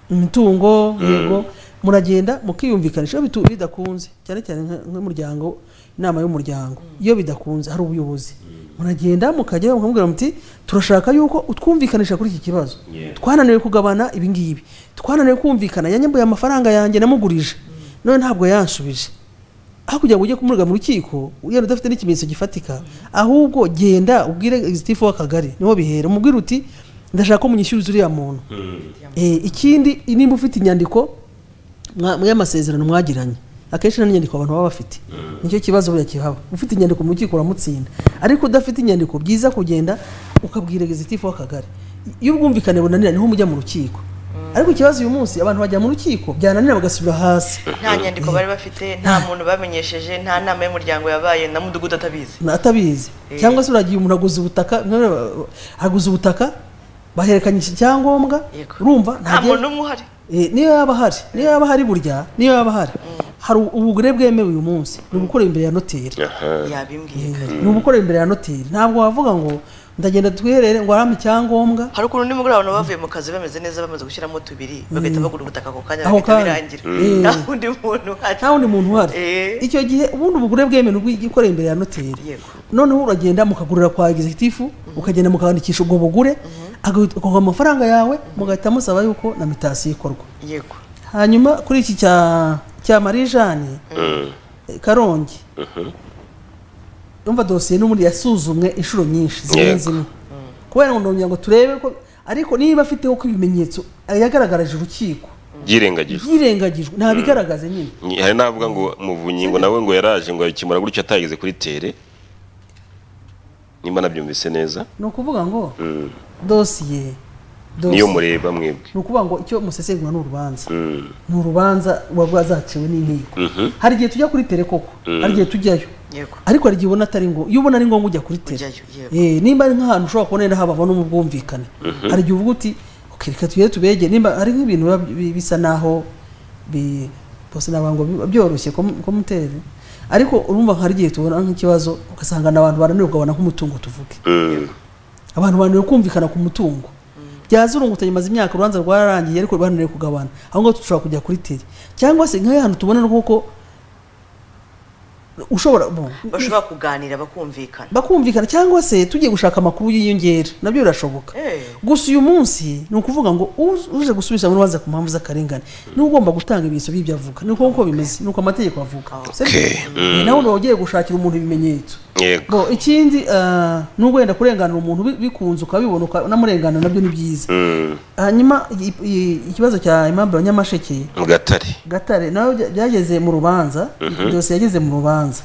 imitungo yego muragenda mukiyumvikanisha iyo bitu- bidakunze cyane cyane nka- nk'umuryango inama y'umuryango iyo bidakunze hari ubuyobozi muragenda mukajya mukamubwira muti turashaka yuko utwumvikanisha kuri iki kibazo twananiwe kugabana ibi ngibi twananiwe kumvikana yanyambuye amafaranga yanjye namugurije none ntabwo yansubije aho kugira ngo ujye kumurega mu rukiko ugenda udafite n'ikimenyetso gifatika ahubwo genda ubwire egizitifu w'akagari niho bihera umubwire uti ndashaka ko munyishyuriza uriya muntu Eh, ikindi nimba ufite inyandiko mwa- mw'amasezerano mwagiranye akenshi nta n'inyandiko abantu baba bafite nicyo kibazo buriya kihaba ufite inyandiko mu rukiko uramutsinda ariko udafite inyandiko byiza kugenda ukabwira egizitifu w'akagari iyo ubwumvikane bunanira niho mujya mu rukiko ariko ikibazo uyu munsi abantu bajya mu rukiko byananira bagasubira hasi nta nyandiko bari bafite nta muntu bamenyesheje nta nama y'umuryango yabaye na mudugudu atabizi atabizi cyangwa se uragiye umuntu aguze ubutaka none aguze ubutaka bahererekanya iki cyangombwa Yego. urumva nta ntagiye- muntu umwe uhari Eh, niyo yaba ahari niyo yaba ahari burya niyo yaba ahari hari ubugure bwemewe uyu munsi ni ugukorera imbere ya noteri aha yabimbwiye ni ugukorera imbere ya noteri ntabwo wavuga ngo ndagenda twiherere ngo harambe icyangombwa hari ukuntu nimugoroba abantu bavuye mu kazi bameze neza bamaze gushyiramo tubiri bagahita bagura ubutaka ako kanya Ako bagahita kanya. birangira Mm. nta wundi muntu uhari nta wundi muntu uhari Eh. icyo gihe ubundi ubugure bwemewe bw'ikorera imbere ya noteri Yego. noneho uragenda mukagurira kwa egizitifu ukagenda mukandikisha ubwo bugure agahita- ukaguha amafaranga yawe mugahita musaba yuko na mitasi ikorwa yego hanyuma kuri iki cya cya marijani eh, karongi umva dosiye n'ubundi yasuzumwe inshuro nyinshi zirenze imwe kubera ngo ndongera ngo turebe ko ariko niba afiteho ko ibimenyetso yagaragaraje urukiko byirengagijwe byirengagijwe ntabigaragaze nyine Ni- hari n'avuga ngo muvunyi ngo nawe ngo yaraje ngo abikemura gutyo atageze kuri tere nimba nabyumvise neza ni ukuvuga ngo Mm. dosiye dosiye niyo mureba mwebwe ni ukuvuga ngo icyo musesengura ni urubanza Mm. ni urubanza waba zaciwe n'inkiko Mhm. hari igihe tujya kuri tere koko hari igihe tujyayo yego ariko hari igihe ubona atari ngombwa iyo ubona ari ngombwa ujya kuri tere Ujyayo, yego. Eh, nimba ari nk'ahantu ushobora kubona rero haba no mu bwumvikane hari igihe uvuga uti "Okay, reka tugere tubege nimba hari nk'ibintu biba bi- bisa naho bi- bose navuga ngo biba byoroshye ko mutere ariko urumva hari igihe tubona nk'ikibazo ugasanga ni abantu bananiwe kugabana nk'umutungo tuvuge Mm. abantu bananiwe kumvikana ku mutungo byazurungutanye maze imyaka urubanza rwararangiye ariko bananiwe kugabana aho ngaho dushobora kujya kuri tere cyangwa se nk'aho hantu tubona nk'uko ushobora bo- bashobora kuganira bakumvikana bakumvikana cyangwa se tugiye gushaka amakuru y'inyongera nabyo birashoboka Eh. gusa uyu munsi ni ukuvuga ngo u- uje gusubira mu rubanza ku mpamvu z'akarengane niwe ugomba gutanga ibimenyetso by'ibyo avuga ni uko uko bimeze ni uko amategeko avuga Okay. Sibyo? nawe uba ugiye gushakira umuntu ibimenyetso yego bo ikindi ah, nubwo wenda kurenganura umuntu bi- bikunze ukabibona ukanamurengana nabyo ni byiza Mm. hanyuma i- i- ikibazo cya Aimable Nyamasheke mu gatare gatare nawe bya- byageze mu rubanza byose yageze mu rubanza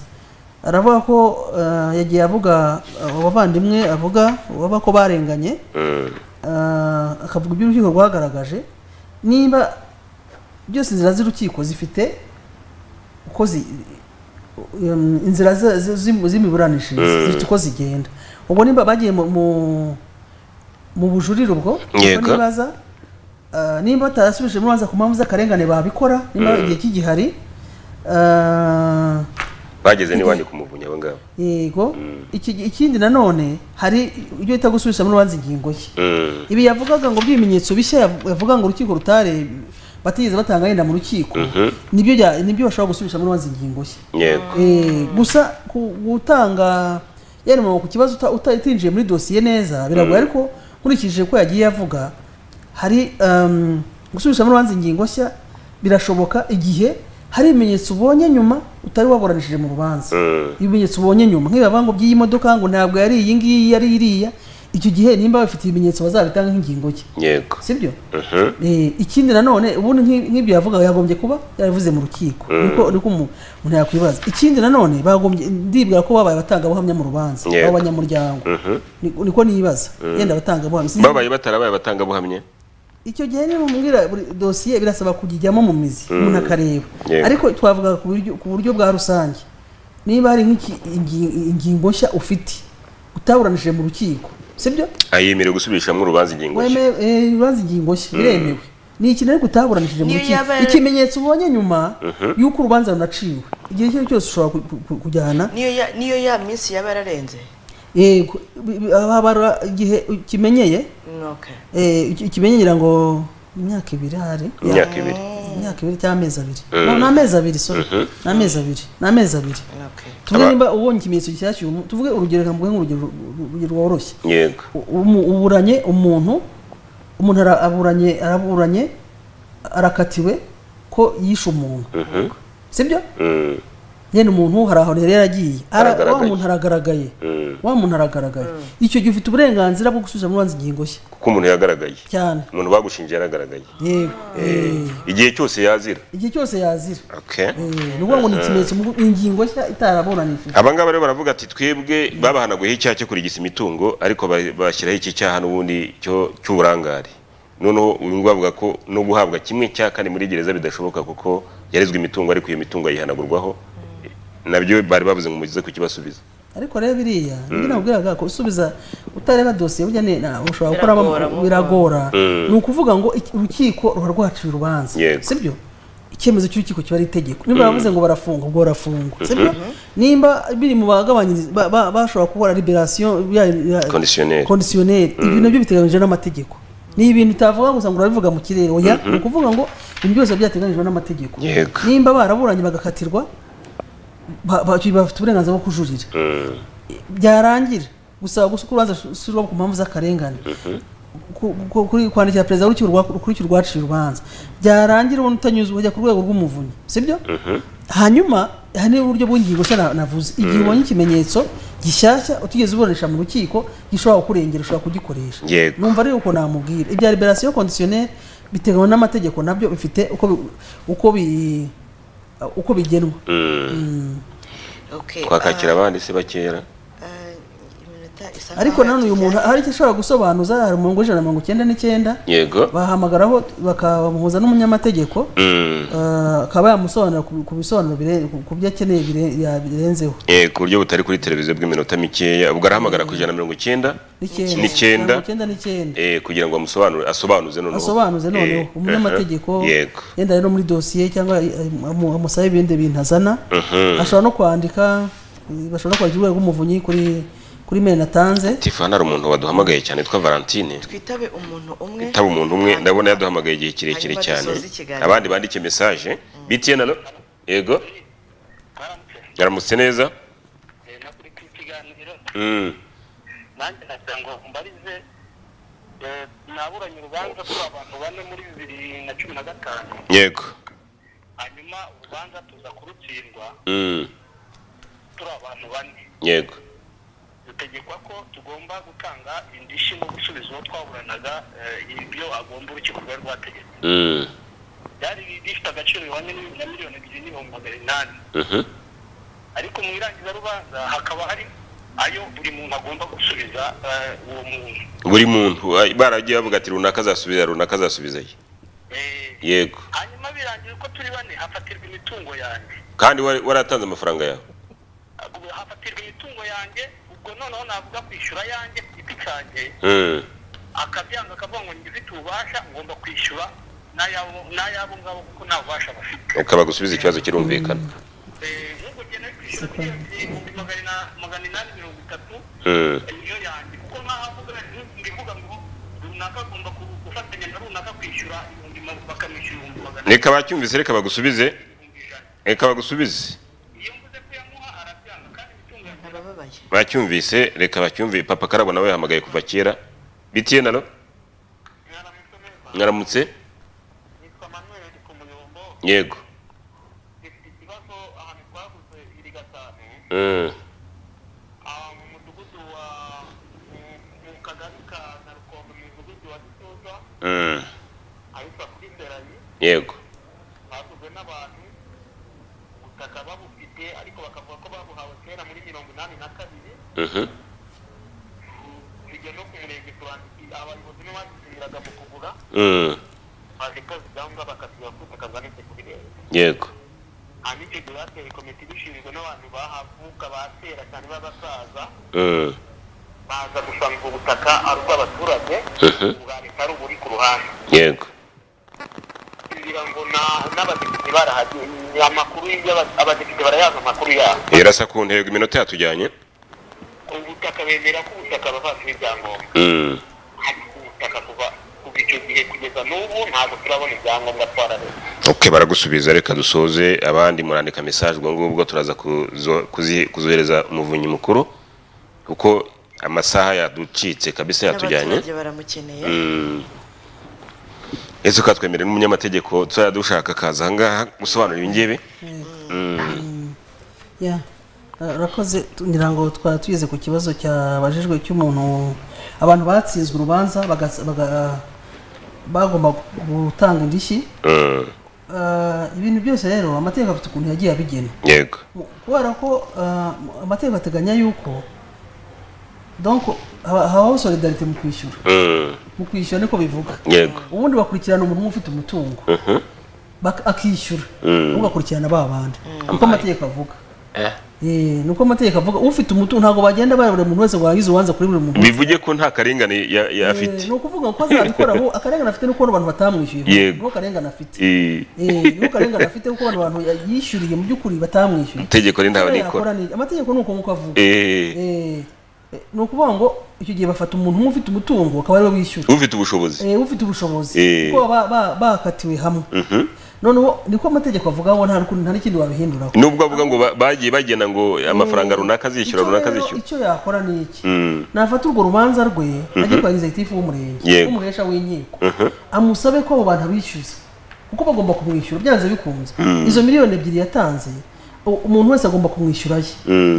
aravuga ko eh, yagiye avuga abavandimwe avuga baba ko barenganye Mm. eh, akavuga ibyo urukiko rwagaragaje niba byose inzira z'urukiko zifite uko zi um, inzira za- zi- zi- z'imiburanishirize zifite uko zigenda ubwo niba bagiye mu- mu- mu bujurire ubwo Yego. ubwo nibaza eh, nimba batarasubije mubanza ku mpamvu z'akarengane babikora nimba igihe cy'igihari eh, bageze n'iwanyu ku muvunyi abo ngabo yego iki- ikindi nanone hari ibyo bita gusubizamo urubanza ingingo ye Mm. ibi yavugaga ngo by'ibimenyetso bishya yav- yavuga ngo urukiko rutare batigeze batanga yenda mu rukiko nibyo bya- nibyo bashobora gusubirishamo urubanza ingingo ye yego Eh, gusa ku- gutanga yari mu- ku kibazo uta- uta- utinjiye muri dosiye neza biragoye ariko nkurikije ko yagiye avuga hari um, gusubirishamo urubanza ingingo nshya birashoboka igihe hari ibimenyetso ubonye nyuma utari waburanishije mu rubanza Mm. ibimenyetso ubonye nyuma nk'ibiba ngo by'iyi modoka ngo ntabwo yari iyi ngiyi yari iriya icyo gihe nimba bafite ibimenyetso bazabitanga nk'ingingo ye yego sibyo Mhm. Eh, ikindi nanone ubundi nk'i- nk'ibyo yavuga yagombye kuba yarabivuze mu rukiko niko niko umu- umuntu yakwibaza ikindi nanone bagombye ndibwira ko babaye abatangabuhamya mu rubanza Yego. abo banyamuryango Niko- niko nibaza yenda abatangabuhamya sinzi- babaye batarabaye abatangabuhamya icyo gihe niba umubwira buri dosiye birasaba kujyamo mu mizi umuntu akareba Yego. ariko twavuga ku buryo, ku buryo bwa rusange niba hari nk'iki- ingi- ingingo nshya ufite utaburanishije mu rukiko sibyo ayemerewe gusubirishamo urubanza ingingo nshya wemewe eh, urubanza ingingo nshya biremewe ni ikintu ariko utaburanishije mu Niyo rukiko yaba- ikimenyetso ubonye nyuma y'uko urubanza runaciwe igihe icyo ari cyo cyose ushobora ku- ku- ku- kujyana niyo ya- niyo ya minsi yaba yararenze yego bi- bi- habara igihe kimenyeye Okay. ikimenyera ngo imyaka ibiri hari imyaka ibiri imyaka ibiri cyangwa amezi abiri No, ni amezi abiri sorry ni amezi abiri ni amezi abiri Okay. tuvuge Aba- nimba ubonye ikimenyetso gishyashya ubu- tuvuge urugero reka mvuge nk'urugero urugero rworoshye yego umu- uburanye umuntu umuntu ara- aburanye araburanye arakatiwe ko yishe umuntu Mhm. sibyo Mm. yenda umuntu hari aho rero yaragiye Ara- wa Aragaragaye. muntu aragaragaye Mm. wa muntu aragaragaye icyo gihe ufite uburenganzira bwo gusubiza urubanza ingingo nshya kuko umuntu yagaragaye cyane umuntu bagushinje yaragaragaye yego Eh, igihe cyose yazira igihe cyose yazira okay Eh, ni ukuvuga ngo ni ikimenyetso mu- ingingo nshya itaraburanishije aba ngaba rero baravuga ati twebwe babahanaguyeho icyaha cyo kurigisa imitungo ariko ba- bashyiraho iki cyaha n'ubundi cyo cy'uburangare noneho uyu nguyu avuga ko no guhabwa kimwe cya kane muri gereza bidashoboka kuko yarezwe imitungo ariko iyo mitungo ayihanagurwaho nabyo bari bavuze ngo mugize kukibasubiza ariko rero biriya nibyo nabwiraga ko usubiza utareba dosiye burya ni na- ushobora gukoramo Biragora, mu- biragora ni ukuvuga ngo iki- urukiko ruba rwaciye urubanza Yego. sibyo icyemezo cy'urukiko kiba ari itegeko niba bavuze ngo barafunga ubwo barafungwa sibyo nimba biri mu bagabanyiriza ba- ba- bashobora gukora liberasiyo Conditionnel. kondisiyoneri ibi nabyo biteganyijwe n'amategeko ni ibintu utavuga gusa ngo urabivuga mu kirere oya ni ukuvuga ngo ibintu byose byateganyijwe n'amategeko Yego. nimba baraburanye bagakatirwa ba- ba- bafite uburenganzira bwo kujurira Mm. byarangira gusaba gusa urubanza rusubirwamo ku mpamvu z'akarengane Ku- ku- kuri- kwandikira perezida w'urukiko rwa- kurikira urwaciye urubanza byarangira ubona utanyuzwe ujya ku rwego rw'umuvunyi sibyo hanyuma hari n'uburyo bw'ingingo nshya na- navuze igihe ubonye ikimenyetso gishyashya utigeze uburanisha mu rukiko gishobora kukurengera ushobora kugikoresha Yego. numva rero uko namubwira ibya liberasiyo kondisiyoneri biteganywa n'amategeko nabyo bifite uko bi- uko bi uko bigenwa Okay. twakakira abandi se bakera Ah, ah, iminota isa ariko nkaho nanone uyu muntu yatujyanye. hari icyo ashobora gusobanuza hari umurongo w'ijana na mirongo icyenda n'icyenda yego bahamagaraho bakamuhuza n'umunyamategeko Mm. eh, akaba yamusobanura ku ku bisobanuro bire- ku- ku byo akeneye bire- ya- birenzeho Eh, ku buryo butari kuri televiziyo bw'iminota mikeya ubwo arahamagara ku ijana na mirongo icyenda n'icyenda N'icyenda. mirongo icyenda n'icyenda eh, kugira ngo amusobanure asobanuze noneho asobanuze Eh, noneho aha. umunyamategeko yego yenda rero muri dosiye cyangwa eh, amu- amusabe ibindi bintu azana Mhm. ashobora no kwandika eh, bashobora no kwandika urwego rw'umuvunyi kuri kuri meni atanze tifa hari umuntu waduhamagaye cyane witwa valentine twitabe umuntu umwe taba umuntu umwe hanyuma- ndabona yaduhamagaye igihe kirekire hanyuma cyane dusoze ikiganiro. abandi bandike mesaje btn alo yego baramutse yaramutse neza eh, no kuri iki kiganiro Mm. nanjye nagira ngo mbarize eh, naburanye urubanza kuri abantu bane muri bibiri na cumi na gatanu yego hanyuma urubanza tuza kurutsindwa Mm. turi abantu bane yego dutegekwa ko tugomba gutanga indishyi no gusubiza uwo twaburanaga eh, ibyo agomba urukiko rwari rwategetse Mm. byari bifite agaciro bihwanye na miliyoni ebyiri n'ibihumbi magana inani Mhm. ariko mu irangizarubanza hakaba hari ayo buri muntu agomba gusubiza eh, uwo muntu buri muntu ay- baragiye bavuga ati runaka azasubiza runaka azasubiza ye Eh, yego hanyuma birangira ko turi bane hafatirwa imitungo yanjye kandi wari waratanze amafaranga yawe Ubwo hafatirwa imitungo yanjye ubwo noneho navuga kwishyura yanjye ku giti cyanjye Mm. akabyanga akavuga ngo njye ufite ububasha ngomba kwishyura n'ayabo n'ayabo ngabo kuko nta bubasha bafite ukaba gusubiza ikibazo kirumvikana nk'uko ugenda kwishyura miliyoni ibihumbi magana magana inani mirongo itatu Mm. niyo yanjye kuko nk'aho avuga ngivuga ngo runaka agomba ku- gufatanya na runaka kwishyura ibihumbi ma- bakamwishyura ibihumbi magana reka abacyumvise reka bagusubize ibihumbi ijana reka bagusubize iyo mvuze kuyamuha arabyanga kandi bitunganye arababaye bacyumvise reka bacyumve papa karabo nawe yahamagaye kuva kera bitiye naro mwaramutse neza mwaramutse nitwa manuel ku muyombo yego dufite ikibazo ahantu twaguze iri gatanu Mm. aha mu mudugudu wa mu- mu kagari ka narukondo mu mudugudu wa gisoza Mm. ahitwa kuri serayi yego baguzwe n'abantu ubutaka babufite ariko bakavuga ko babuhawe kera muri mirongo inani na kabiri Mhm. bijya no ku murenge turandikira abayobozi ntibazisubiraga mu kugura Mm. baje koza ibyangombwa bakasiba ku butaka bwanitse kuri leta yego hanyuma icyo gihe bateye komite ibishinzwe n'abantu bahavuka batera cyane b'abasaza Mm. baza gusanga ubutaka ari ubw'abaturage Mhm. ubwa leta ari uburi ku ruhande yego kugira ngo na- n'abadepite barahagiye ni amakuru y'ibyo- abadepite barayaza amakuru yabo irasa ku ntego iminota yatujyanye ubutaka bemera ko ubutaka bavanywe ibyangombwa Mm. hari ubutaka kuva kuva icyo gihe kugeza n'ubu ntabwo turabona ibyangombwa twarareba ok baragusubiza reka dusoze abandi murandika mesaje ubwo ngubwo turaza kuzo- kuzi- kuzohereza umuvunyi mukuru kuko amasaha yaducitse kabisa yatujyanye n'abaturage baramukeneye ese ukatwemerera n'umunyamategeko tuzajya dushaka akaza ahangaha gusobanura ibingibi ya urakoze tu- ngira ngo twari tugeze ku kibazo cyabajijwe cy'umuntu abantu batsinzwe urubanza bagas- baga- bagomba gutanga indishyi Mm. Ah, ibintu byose rero amategeko afite ukuntu yagiye abigena yego Mu- kubera ko ah, amategeko ateganya yuko donc haba- habaho solidarite mu kwishyura Mm. mu kwishyura niko bivuga yego ubundi bakurikirana umuntu umwe ufite umutungo Mhm. bak- akishyura Mm. ugakurikirana ba bandi niko amategeko avuga Eh. Eh, nuko amategeko avuga ufite umutungo ntabwo bagenda bara buri muntu wese ngo arangize urubanza kuri buri muntu bivuge ko nta karengane ya- ya afite ni ukuvuga ko azabikora aho akarengane afite nuko abantu batamwishyuye Yego. nuko akarengane afite Eh, nuko akarengane afite kuko abantu abantu yishyuriye mu by'ukuri batamwishyuye itegeko rindaba nikora Yakora ni- amategeko ni uko nguko avuga Eh, Eh, eh, ni ukuvuga ngo icyo gihe bafata umuntu umwe ufite umutungo akaba ariwe wishyura ufite ubushobozi Eh, ufite ubushobozi Eh. kuko baba ba- bakatiwe hamwe Mhm. noneho niko amategeko avuga ngo nta n'ukundi- nta n'ikindi wabihinduraho nubwo avuga ngo ba- bagiye bagena ngo amafaranga runaka azishyura Icyo runaka rero- azishyura icyo yakora ni iki Mm. nafata urwo rubanza rwe ajye kwa egizegitifu w'umurenge Yego. w'umuhesha w'inkiko Mhm. amusabe ko abo bantu abishyuza kuko bagomba kumwishyura byanze bikunze izo miliyoni ebyiri yatanze u- umuntu wese agomba kumwishyurayo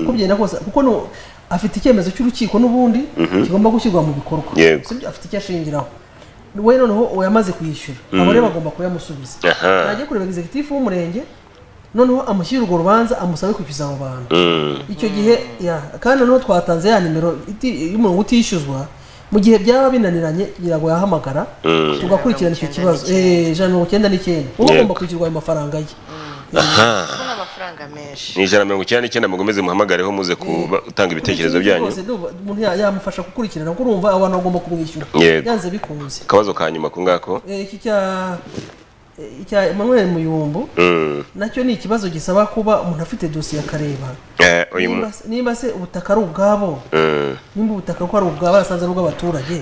uko byenda kose kuko nu- afite icyemezo cy'urukiko n'ubundi kigomba gushyirwa mu bikorwa Yego. Si byo, afite icyo ashingiraho we noneho uwo yamaze kuyishyura abo rero bagomba kuyamusubiza Aha. najye kureba egizegitifu w'umurenge noneho amushyire urwo rubanza amusabe kwishyuza abo bantu Mm. icyo gihe ya kandi noneho twatanze ya nimero iti- y'umurongo utishyuzwa mu gihe byaba binaniranye kugira ngo yahamagara tugakurikirana icyo kibazo Eh, ijana na mirongo icyenda n'icyenda uba Yego. ugomba kwishyurwa ayo mafaranga ye kuko ni amafaranga menshi ni ijana na mirongo icyenda n'icyenda mugomeze muhamagareho muze gutanga ibitekerezo Icyo gihe byanyu cyose ndumva umuntu ya- yamufasha gukurikirana kuko urumva abantu bagomba kumwishyura Yego. byanze bikunze akabazo ka nyuma ku ngako Eh, iki cya eh, icya Emmanuel Muyumbu Mm. nacyo ni ikibazo gisaba kuba umuntu afite dosiye akareba Eh, uyu mu- Nimba se- nimba se ubutaka ari ubwabo Mm. nimba ubutaka ko ari ubwa basanze ari ubw'abaturage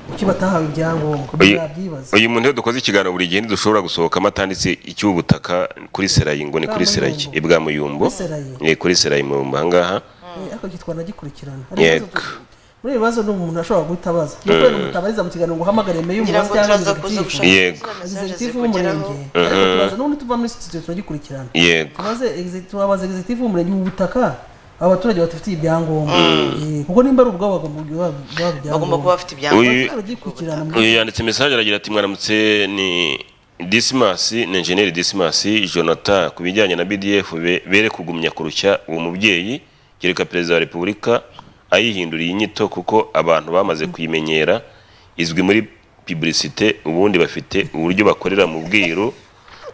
kuki batahawe ibyangombwa Uyu- byabyibaza uyu muntu iyo dukoze ikiganiro buri gihe ntidushobora gusohokamo atanditse icy'ubutaka kuri serayi ngo ni kuri serayi Bwamuyumbu. ibwa muyumbo Kuri Serayi. ni kuri serayi muyumbo ahangaha ariko iki twanagikurikirana Hari Yego. ibibazo tu- muri ibi bibazo ni umuntu ashobora guhita abaza ni kubera umutabariza mu kiganiro ngo uhamagare meyo kugira ngo umubazi cyangwa turaza kuza gushaka egizegitifu Yego. izo mesaje egizegitifu zikugeraho w'umurenge ariko tubaza n'ubundi tuva muri sitidiyo turagikurikirana yego tubaze egize- turabaza egizegitifu w'umurenge ubu butaka aba baturage badafitiye ibyangombwa Eh, kuko nimba ari ubwabo bagomba kuba bagomba kuba ibyangombwa bafite ibyangombwa Uyu- baragikurikirana mu uyu yanditse mesaje aragira ati mwaramutse ni disimasi ni enjeniyeri disimasi jonathan ku bijyanye na bdf be- bere kugumya kurushya uwo mubyeyi kereka perezida wa repubulika ayihinduriye inyito kuko abantu bamaze kuyimenyera izwi muri piburisite ubundi bafite uburyo bakorera mu bwiru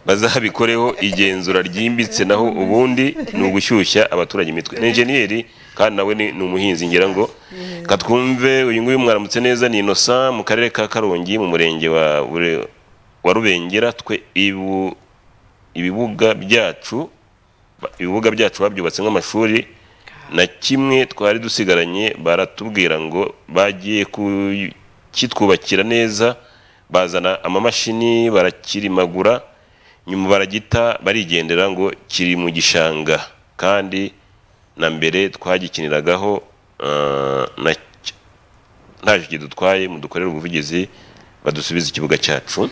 bazabikoreho igenzura ryimbitse naho ubundi ni ugushyushya abaturage imitwe ni enjeniyeri kandi nawe ni ni umuhinzi ngira ngo katwumve uyu nguyu mwaramutse neza ni innocent mu karere ka karongi mu murenge wa Bure- wa rubengera twe ibu- ibibuga byacu ba- ibibuga byacu babyubatse nk'amashuri na kimwe twari dusigaranye baratubwira ngo bagiye ku- kitwubakira neza bazana amamashini barakirimagura nyuma baragita barigendera ngo kiri mu gishanga kandi na mbere twagikiniragaho eh, na cy- ntaje kidutwaye mudukorera ubuvugizi badusubize ikibuga cyacu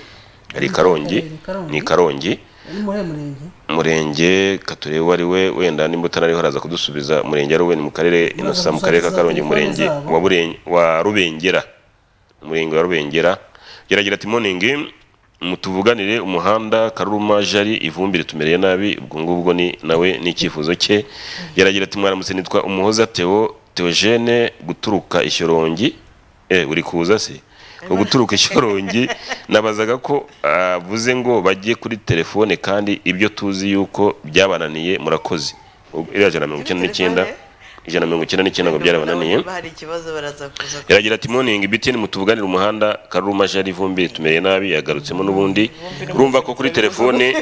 ari i karongi Ni Karongi. ni i karongi ni muri uyu murenge umurenge katurebe uwo ari we wenda nimba utanariho araza kudusubiza umurenge ari we ni mu karere inosa mu karere ka karongi umurenge wa Buren- wa rubengera umurenge wa rubengera geragira ati moningi mutuvuganire umuhanda karuruma jari ivumbi ritumereye nabi ubwo ngubwo ni nawe n'icyifuzo cye geragira ati mwaramutse nitwa umuhoza theo theogene guturuka ishyorongi eh uri kuza se uguturuka ishyorongi nabazaga ko avuze ngo bajye kuri telefone kandi ibyo tuzi yuko byabananiye murakoze Ubwo iriya ijana na mirongo icyenda n'icyenda ijana na mirongo icyenda n'icyenda ngo byarabananiye Niba hari ikibazo baraza kuza ku- yaragira ati morning btn mutuvuganire umuhanda karuruma jari vumbi tumereye nabi yagarutsemo n'ubundi urumva ko kuri telefone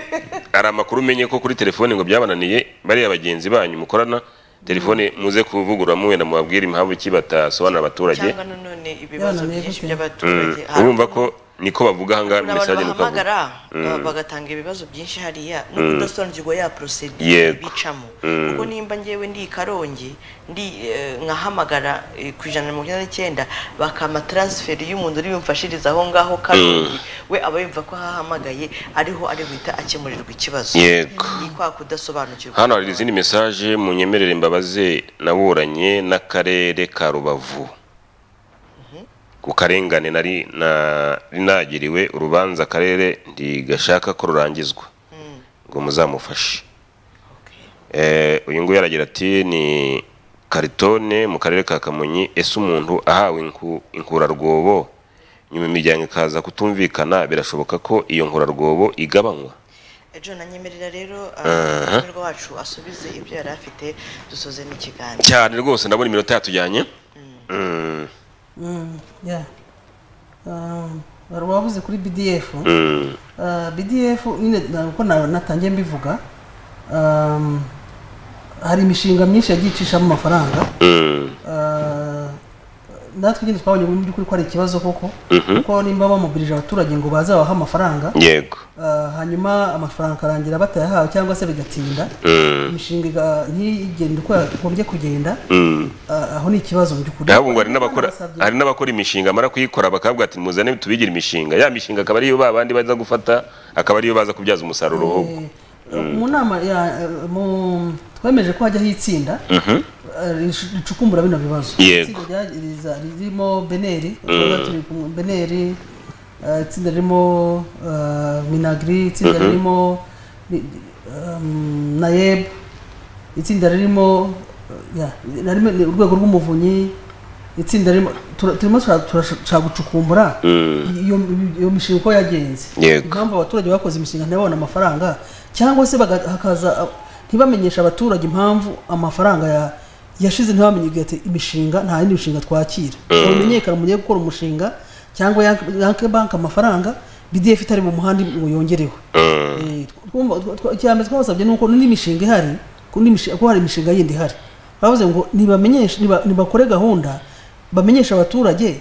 hari amakuru umenye ko kuri telefone ngo byabananiye bariya bagenzi banyu mukorana telefone muze kuvugurura muwenda mubabwire impamvu iki batasobanura abaturage cyangwa nanone ibibazo Yananiye byinshi gute? by'abaturage Mm, Hari urumva ko niko bavuga ahangaha muri abantu mesaje niko bavuga bahamagara ba- bagatanga ibibazo byinshi hariya no kudasobanukirwa ya procedure Yego. bicamo Mm. kuko nimba ngewe ndi i karongi ndi eh, nkahamagara eh, ku ijana na mirongo icyenda n'icyenda bakama transfer y'umuntu uri bumfashiriza aho ngaho karongi we aba yumva ko ahahamagaye ariho ari guhita akemurirwa ikibazo Yego. ni kwa kudasobanukirwa hano hari izindi mesaje munyemerere mbabaze naburanye n'akarere ka rubavu ku karengane nari na- nagiriwe urubanza akarere ntigashaka ko rurangizwa ngo muzamufashe Eh, uyu nguyu aragira ati ni karitone mu karere ka kamonyi ese umuntu ahawe inku- inkurarwobo nyuma imiryango ikaza kutumvikana birashoboka ko iyo nkurarwobo igabanywa ejo nanyemerera rero Aha. umutumirwa wacu asubize ibyo yari afite dusoze n'ikiganiro cyane rwose ndabona iminota yatujyanye Mm, Mm, yeah. Um, wari wabuze kuri bdf mm. Uh, bdf nyine na- uko na- natangiye mbivuga um, hari imishinga myinshi yagiye icishamo amafaranga Uh, natwe nyine twabonye mu by'ukuri ko ari ikibazo koko Mhm. kuko nimba bamobilije abaturage ngo baze babahe amafaranga yego Uh, hanyuma amafaranga akarangira batayahawe cyangwa se bigatinda Mm, imishinga iga- ntigende uko yagombye kugenda mm. Uh, aho ni ikibazo mu by'ukuri naho ngo hari n'abakora Basabye- hari n'abakora imishinga amara kuyikora bakavuga ati muzane tubigira imishinga ya mishinga akaba ariyo ba bandi baza gufata akaba ariyo baza kubyaza umusaruro ahubwo mu nama ya- mu- twemeje ko hajyaho itsinda eh, rish- ricukumbura bino bibazo Yego. Itsinda rya- riza- ririmo beneri tuba turi kumwe- beneri eh, itsinda ririmo eh, minagri itsinda ririmo ri- um, nayeb itsinda ririmo eh, ya, narimo- ni urwego rw'umuvunyi itsinda ririmo tura- turimo turashaka gucukumbura iyo iyo mishinga uko yagenze Yego. impamvu abaturage bakoze imishinga ntibabone amafaranga cyangwa se baga- hakaza uh, ntibamenyeshe abaturage impamvu amafaranga ya- yashize ntibamenye igihe ati imishinga nta yindi mishinga twakira mumenyekana mugiye gukora umushinga cyangwa yanke- yanke banki amafaranga bdf itari mu muhanda ngo yongereho Eh, twumva- twa- twa- icya mbere twabasabye ni uko n'indi mishinga ihari ko n'indi mishi- ko hari imishinga yindi ihari bavuze ngo ntibamenyeshe niba- nibakore gahunda bamenyeshe abaturage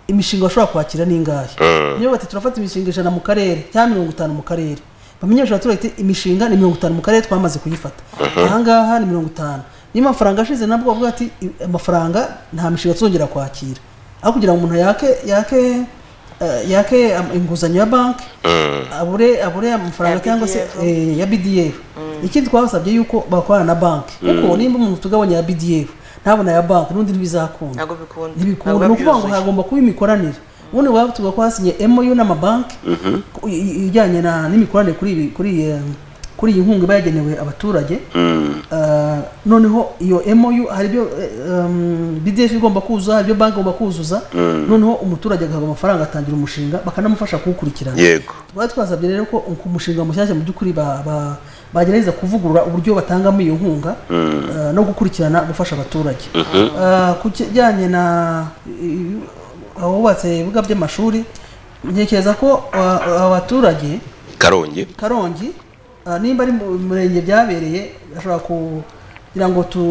imishinga bashobora kwakira n'ingahe niyo bati turafata imishinga ijana mu karere cyangwa mirongo itanu mu karere bamenyesha abaturage ati, imishinga ni mirongo itanu mu karere twamaze kuyifata ahangaha ni mirongo itanu niba amafaranga ashize nabwo bavuga ati "I- amafaranga nta mishinga tuzongera kwakira aho kugira ngo umuntu yake yake eh, yake am- inguzanyo ya banki abure abure amafaranga Ya cyangwa se BDF. eh, ya bdf ikindi twabasabye yuko bakorana na banki kuko nimba umuntu tugabanya ya bdf ntabona ya banki n'undi ntibizakunda ntabwo bikunda ntibikunda ni ukuvuga ngo hagomba kuba imikoranire ubundi waba tuvuga ko hasinye MOU n'amabanki ku- i- i- ijyanye na- n'imikoranire kuri ibi- kuri iyi, eh, kuri iyi nkunga iba yagenewe abaturage Eh, noneho iyo MOU hari ibyo eh, em, BDF igomba kuzuza hari ibyo banki igomba kuzuza noneho umuturage agahabwa amafaranga atangira umushinga bakanamufasha kuwukurikirana yego twari twasabye rero ko ku mushinga mushyashya mu by'ukuri ba- ba- bagerageza kuvugurura uburyo batangamo iyo nkunga eh, no gukurikirana gufasha abaturage Eh, ku kijyanye na i- i- abubatse ibibuga by'amashuri ntekereza ko eh, abaturage karongi karongi ah, nimba ari mu murenge byabereye ashobora kugira ngo tu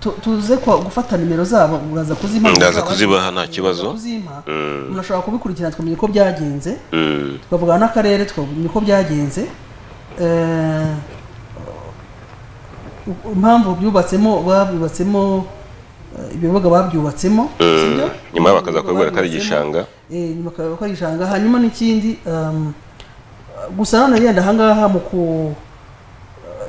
tu- tuze kwa- gufata nimero zabo uraza kuzimpa Ndaza kuzibaha, nta kibazo. kuzimpa Mm. umuntu ashobora kubikurikirana tukamenya uko byagenze Mm. tukavugana n'akarere tukamenya uko byagenze Eh, u- impamvu byubatsemo babyubatsemo eh, ibibuga babyubatsemo Mm. si byo? Nyuma bakaza kubibwira ko ari Babyubatsemo. igishanga. Eh, nyuma bakaba ko ari igishanga hanyuma n'ikindi um, gusa none yenda ahangaha mu ku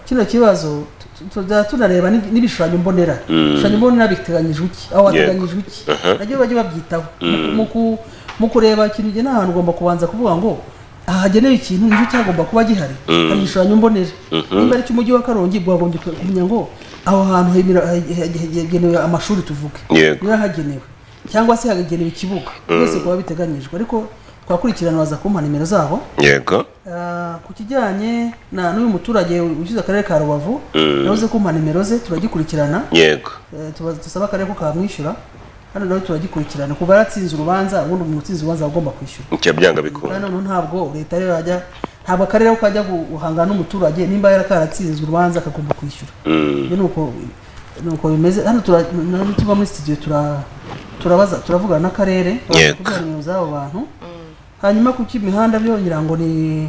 kino kibazo tu- tu- tuzajya tunareba n'igi- n'ibishushanyo mbonera Mm. ibishushanyo mbonera biteganyijwe iki aho hateganyijwe iki Aha. nabyo bajye babyitaho Mm. Mu ku- mu kureba ikintu igihe n'ahantu ugomba kubanza kuvuga ngo aha hagenewe ikintu nicyo cyagomba kuba gihari Mm. hari igishushanyo mbonera Mhm. nimba ari icy'umujyi wa karongi bwagombye kumenya ngo aho hantu hemera- he- he- hegenewe amashuri tuvuge Yego. niba hagenewe cyangwa se hagagenewe ikibuga byose kuba biteganyijwe ariko twakurikirana baza kumpa nimero zabo Yego. Ah, ku kijyanye na n'uyu muturage ushyize akarere ka rubavu Mm. yavuze kumpa nimero ze turagikurikirana Yego. Eh, tuba- tusabe akarere ko kamwishyura hano nawe turagikurikirana kuva yaratsinze urubanza ubundi umuntu utsinze urubanza aba agomba kwishyura Icyo byanga kandi bikunda. noneho ntabwo leta rero yajya ntabwo akarere ko kajya guhangana n'umuturage nimba yarakaratsinzwe urubanza akagomba kwishyura Mm. Ibyo ni uko ni uko bimeze hano tura- na- nituva muri studio tura turabaza turavugana n'akarere Yego. kugira nimero z'abo bantu hanyuma ku cy'imihanda byo ngira ngo ni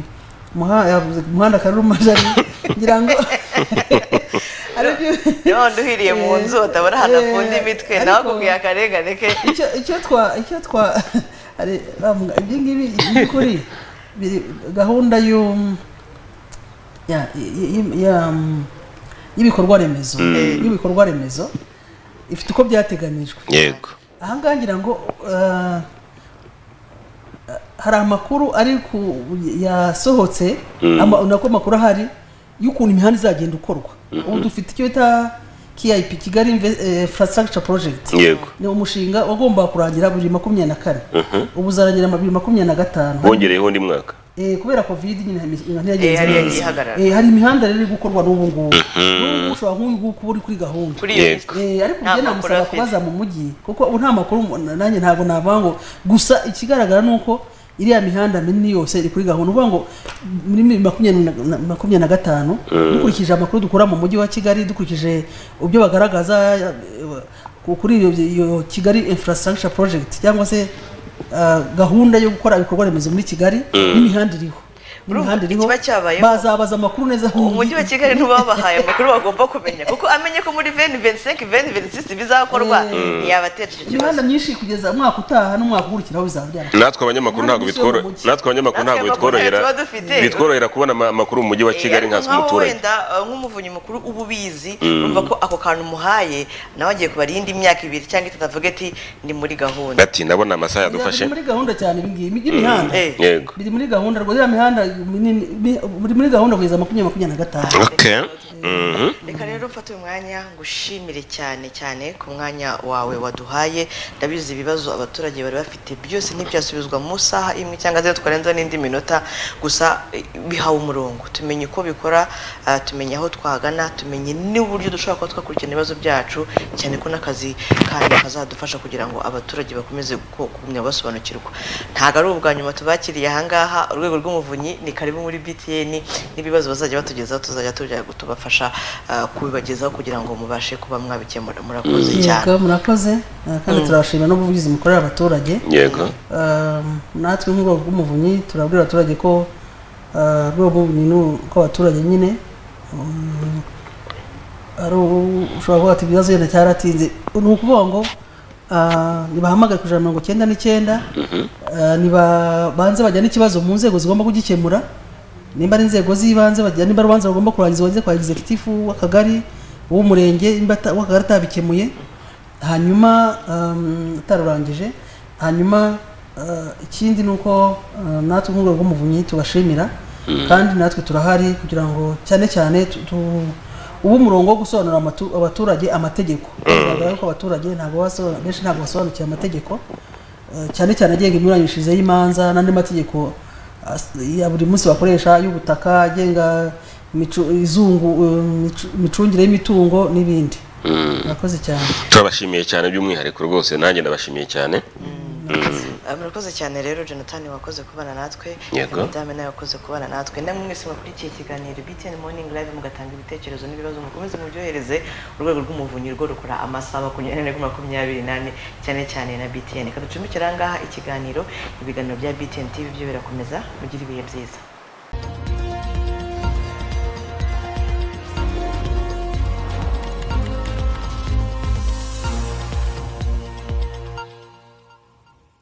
muha- yavuze umuhanda karuruma jari ngira ngo aribyo none uhiriye mu nzu utabona ahantu Eh, akunda imitwe ariko- nawe akubwiye akarengane ke icyo icyo twa icyo twa hari bavuga ibi ngibi by'ukuri biri gahunda y'u ya y- y- ya, mm, y'ibikorwa remezo y'ibikorwa remezo ifite uko byateganijwe Yego. aha ngaha ngira ngo eh, hari amakuru ari ku yasohotse ama- nako makuru ahari y'ukuntu imihanda izagenda ukorwa ubu dufite icyo bita KIP Kigali Inve- eh, Infrastructure Project Yego. ni umushinga wagombaga kurangira bibiri makumyabiri na kane ubu uzarangira ma- bibiri makumyabiri na gatanu Bongereyeho undi mwaka. Eh, kubera covid nyine imi- Eh, ntiyagenze hari neza. yagiye ihagarara. Eh, hari imihanda rero iri gukorwa n'ubu ngubu n'ubu ushobora nk'uyu kuba uri kuri gahunda kuri iyo Yego. mitwe Eh, ariko Nta njye makuru namusaba afite. kubaza mu mujyi kuko ubu nta makuru mu- nanjye ntabwo navuga ngo gusa ikigaragara ni uko iriya mihanda minini yose iri kuri gahunda uvuga ngo muri mi- makumyabiri na- na- makumyabiri na gatanu dukurikije amakuru dukura mu mujyi wa kigali dukurikije ibyo bagaragaza eh, ku- kuri iyo- iyo kigali infrastructure project cyangwa se ah, gahunda yo gukora ibikorwa remezo muri kigali n'imihanda iriho Urumva n'imihanda iriho ikiba cyabayeho- bazabaza amakuru neza umujyi wa kigali ntiwabahaye amakuru bagomba kumenya kuko amenye ko muri veni venisenke veni venisisi bizakorwa ntiyabateje icyo kibazo imihanda myinshi kugeza umwaka utaha n'umwaka ukurikiraho bizaba natwe abanyamakuru Ntabwo ntabwo bitworo bishyira mu mujyi. natwe abanyamakuru Natwe ntabwo amakuru bitworohera tuba dufite. bitworohera kubona ama- amakuru mu mujyi wa Kigali nka nkaho umuturage wenda uh, nk'umuvunyi mukuru uba ubizi urumva ko ako kantu umuhaye nawe agiye kubara iyindi myaka ibiri cyangwa itatu avuga ati ni muri gahunda ati ndabona amasaha yadufashe biri muri gahunda cyane ibi ngibi by'imihanda Eh. yego biri muri gahunda rwose iriya mihanda minini bi- biri muri gahunda kugeza makumyabiri makumyabiri na gatanu okay mhm reka rero mfate uyu mwanya ngushimire cyane cyane ku mwanya wawe waduhaye ndabizi ibibazo abaturage bari bafite byose ntibyasubizwa mu saha imwe cyangwa se twarenza n'indi minota gusa eh, bihawe umurongo tumenye uko bikora ah, tumenye aho twagana tumenye n'uburyo dushobora kuba twakurikirana ibibazo byacu cyane ko n'akazi kandi kazadufasha kugira ngo abaturage bakomeze ku- kugumya basobanukirwa ntabwo ari ubwa nyuma tubakiriye ahangaha urwego rw'umuvunyi ni karibu muri btn n'ibibazo bazajya batugezaho tuzajya tujya tubafasha ah, kubibagezaho kugira ngo mubashe kuba mwabikemura murakoze cyane yego murakoze eh, kandi turabashimira n'ubuvugizi mukorera abaturage yego Eh, natwe nk'urwego rw'umuvunyi turabwira abaturage ko eh, urwego rw'umuvunyi ni urw'abaturage nyine mm, ari u- ushobora kuvuga ati ibibazo wenda cyaratinze ni ukuvuga ngo ah, nibahamagare ku ijana mirongo icyenda n'icyenda ah, nibabanze bajyane ikibazo mu nzego zigomba kugikemura nimba ari inzego z'ibanze bajya nimba ari urubanza bagomba kurangiza bageze kwa executive w'akagari uw'umurenge nimba ata- uw'akagari atabikemuye hanyuma um, atarurangije hanyuma ah, ikindi ni uko ah, natwe nk'urwego rw'umuvunyi tubashimira kandi natwe turahari kugira ngo cyane cyane tu- tu- ubu umurongo wo gusobanurira amatu- abaturage amategeko bigaragara ko abaturage ntabwo baso- benshi ntabwo basobanukiwe amategeko eh, cyane cyane agenga iminyuranyishirize y'imanza n'andi mategeko as- ya buri munsi bakoresha y'ubutaka agenga imicu- izungu eh, imicu- imicungire y'imitungo n'ibindi murakoze cyane turabashimiye cyane by'umwihariko rwose nanjye ndabashimiye cyane Ah, murakoze cyane rero jonathan wakoze kubana natwe Yego. madame nawe wakoze kubana natwe namwe mwese mwakurikiye ikiganiro btn morning live mugatanga ibitekerezo n'ibibazo mukomeze mubyohereze urwego rw'umuvunyi rwo rukora amasaha makumyabiri na makumyabiri nane cyane cyane na btn kaducumbikira aha ngaha ikiganiro ibiganiro bya btn tv byo birakomeza mugire ibihe byiza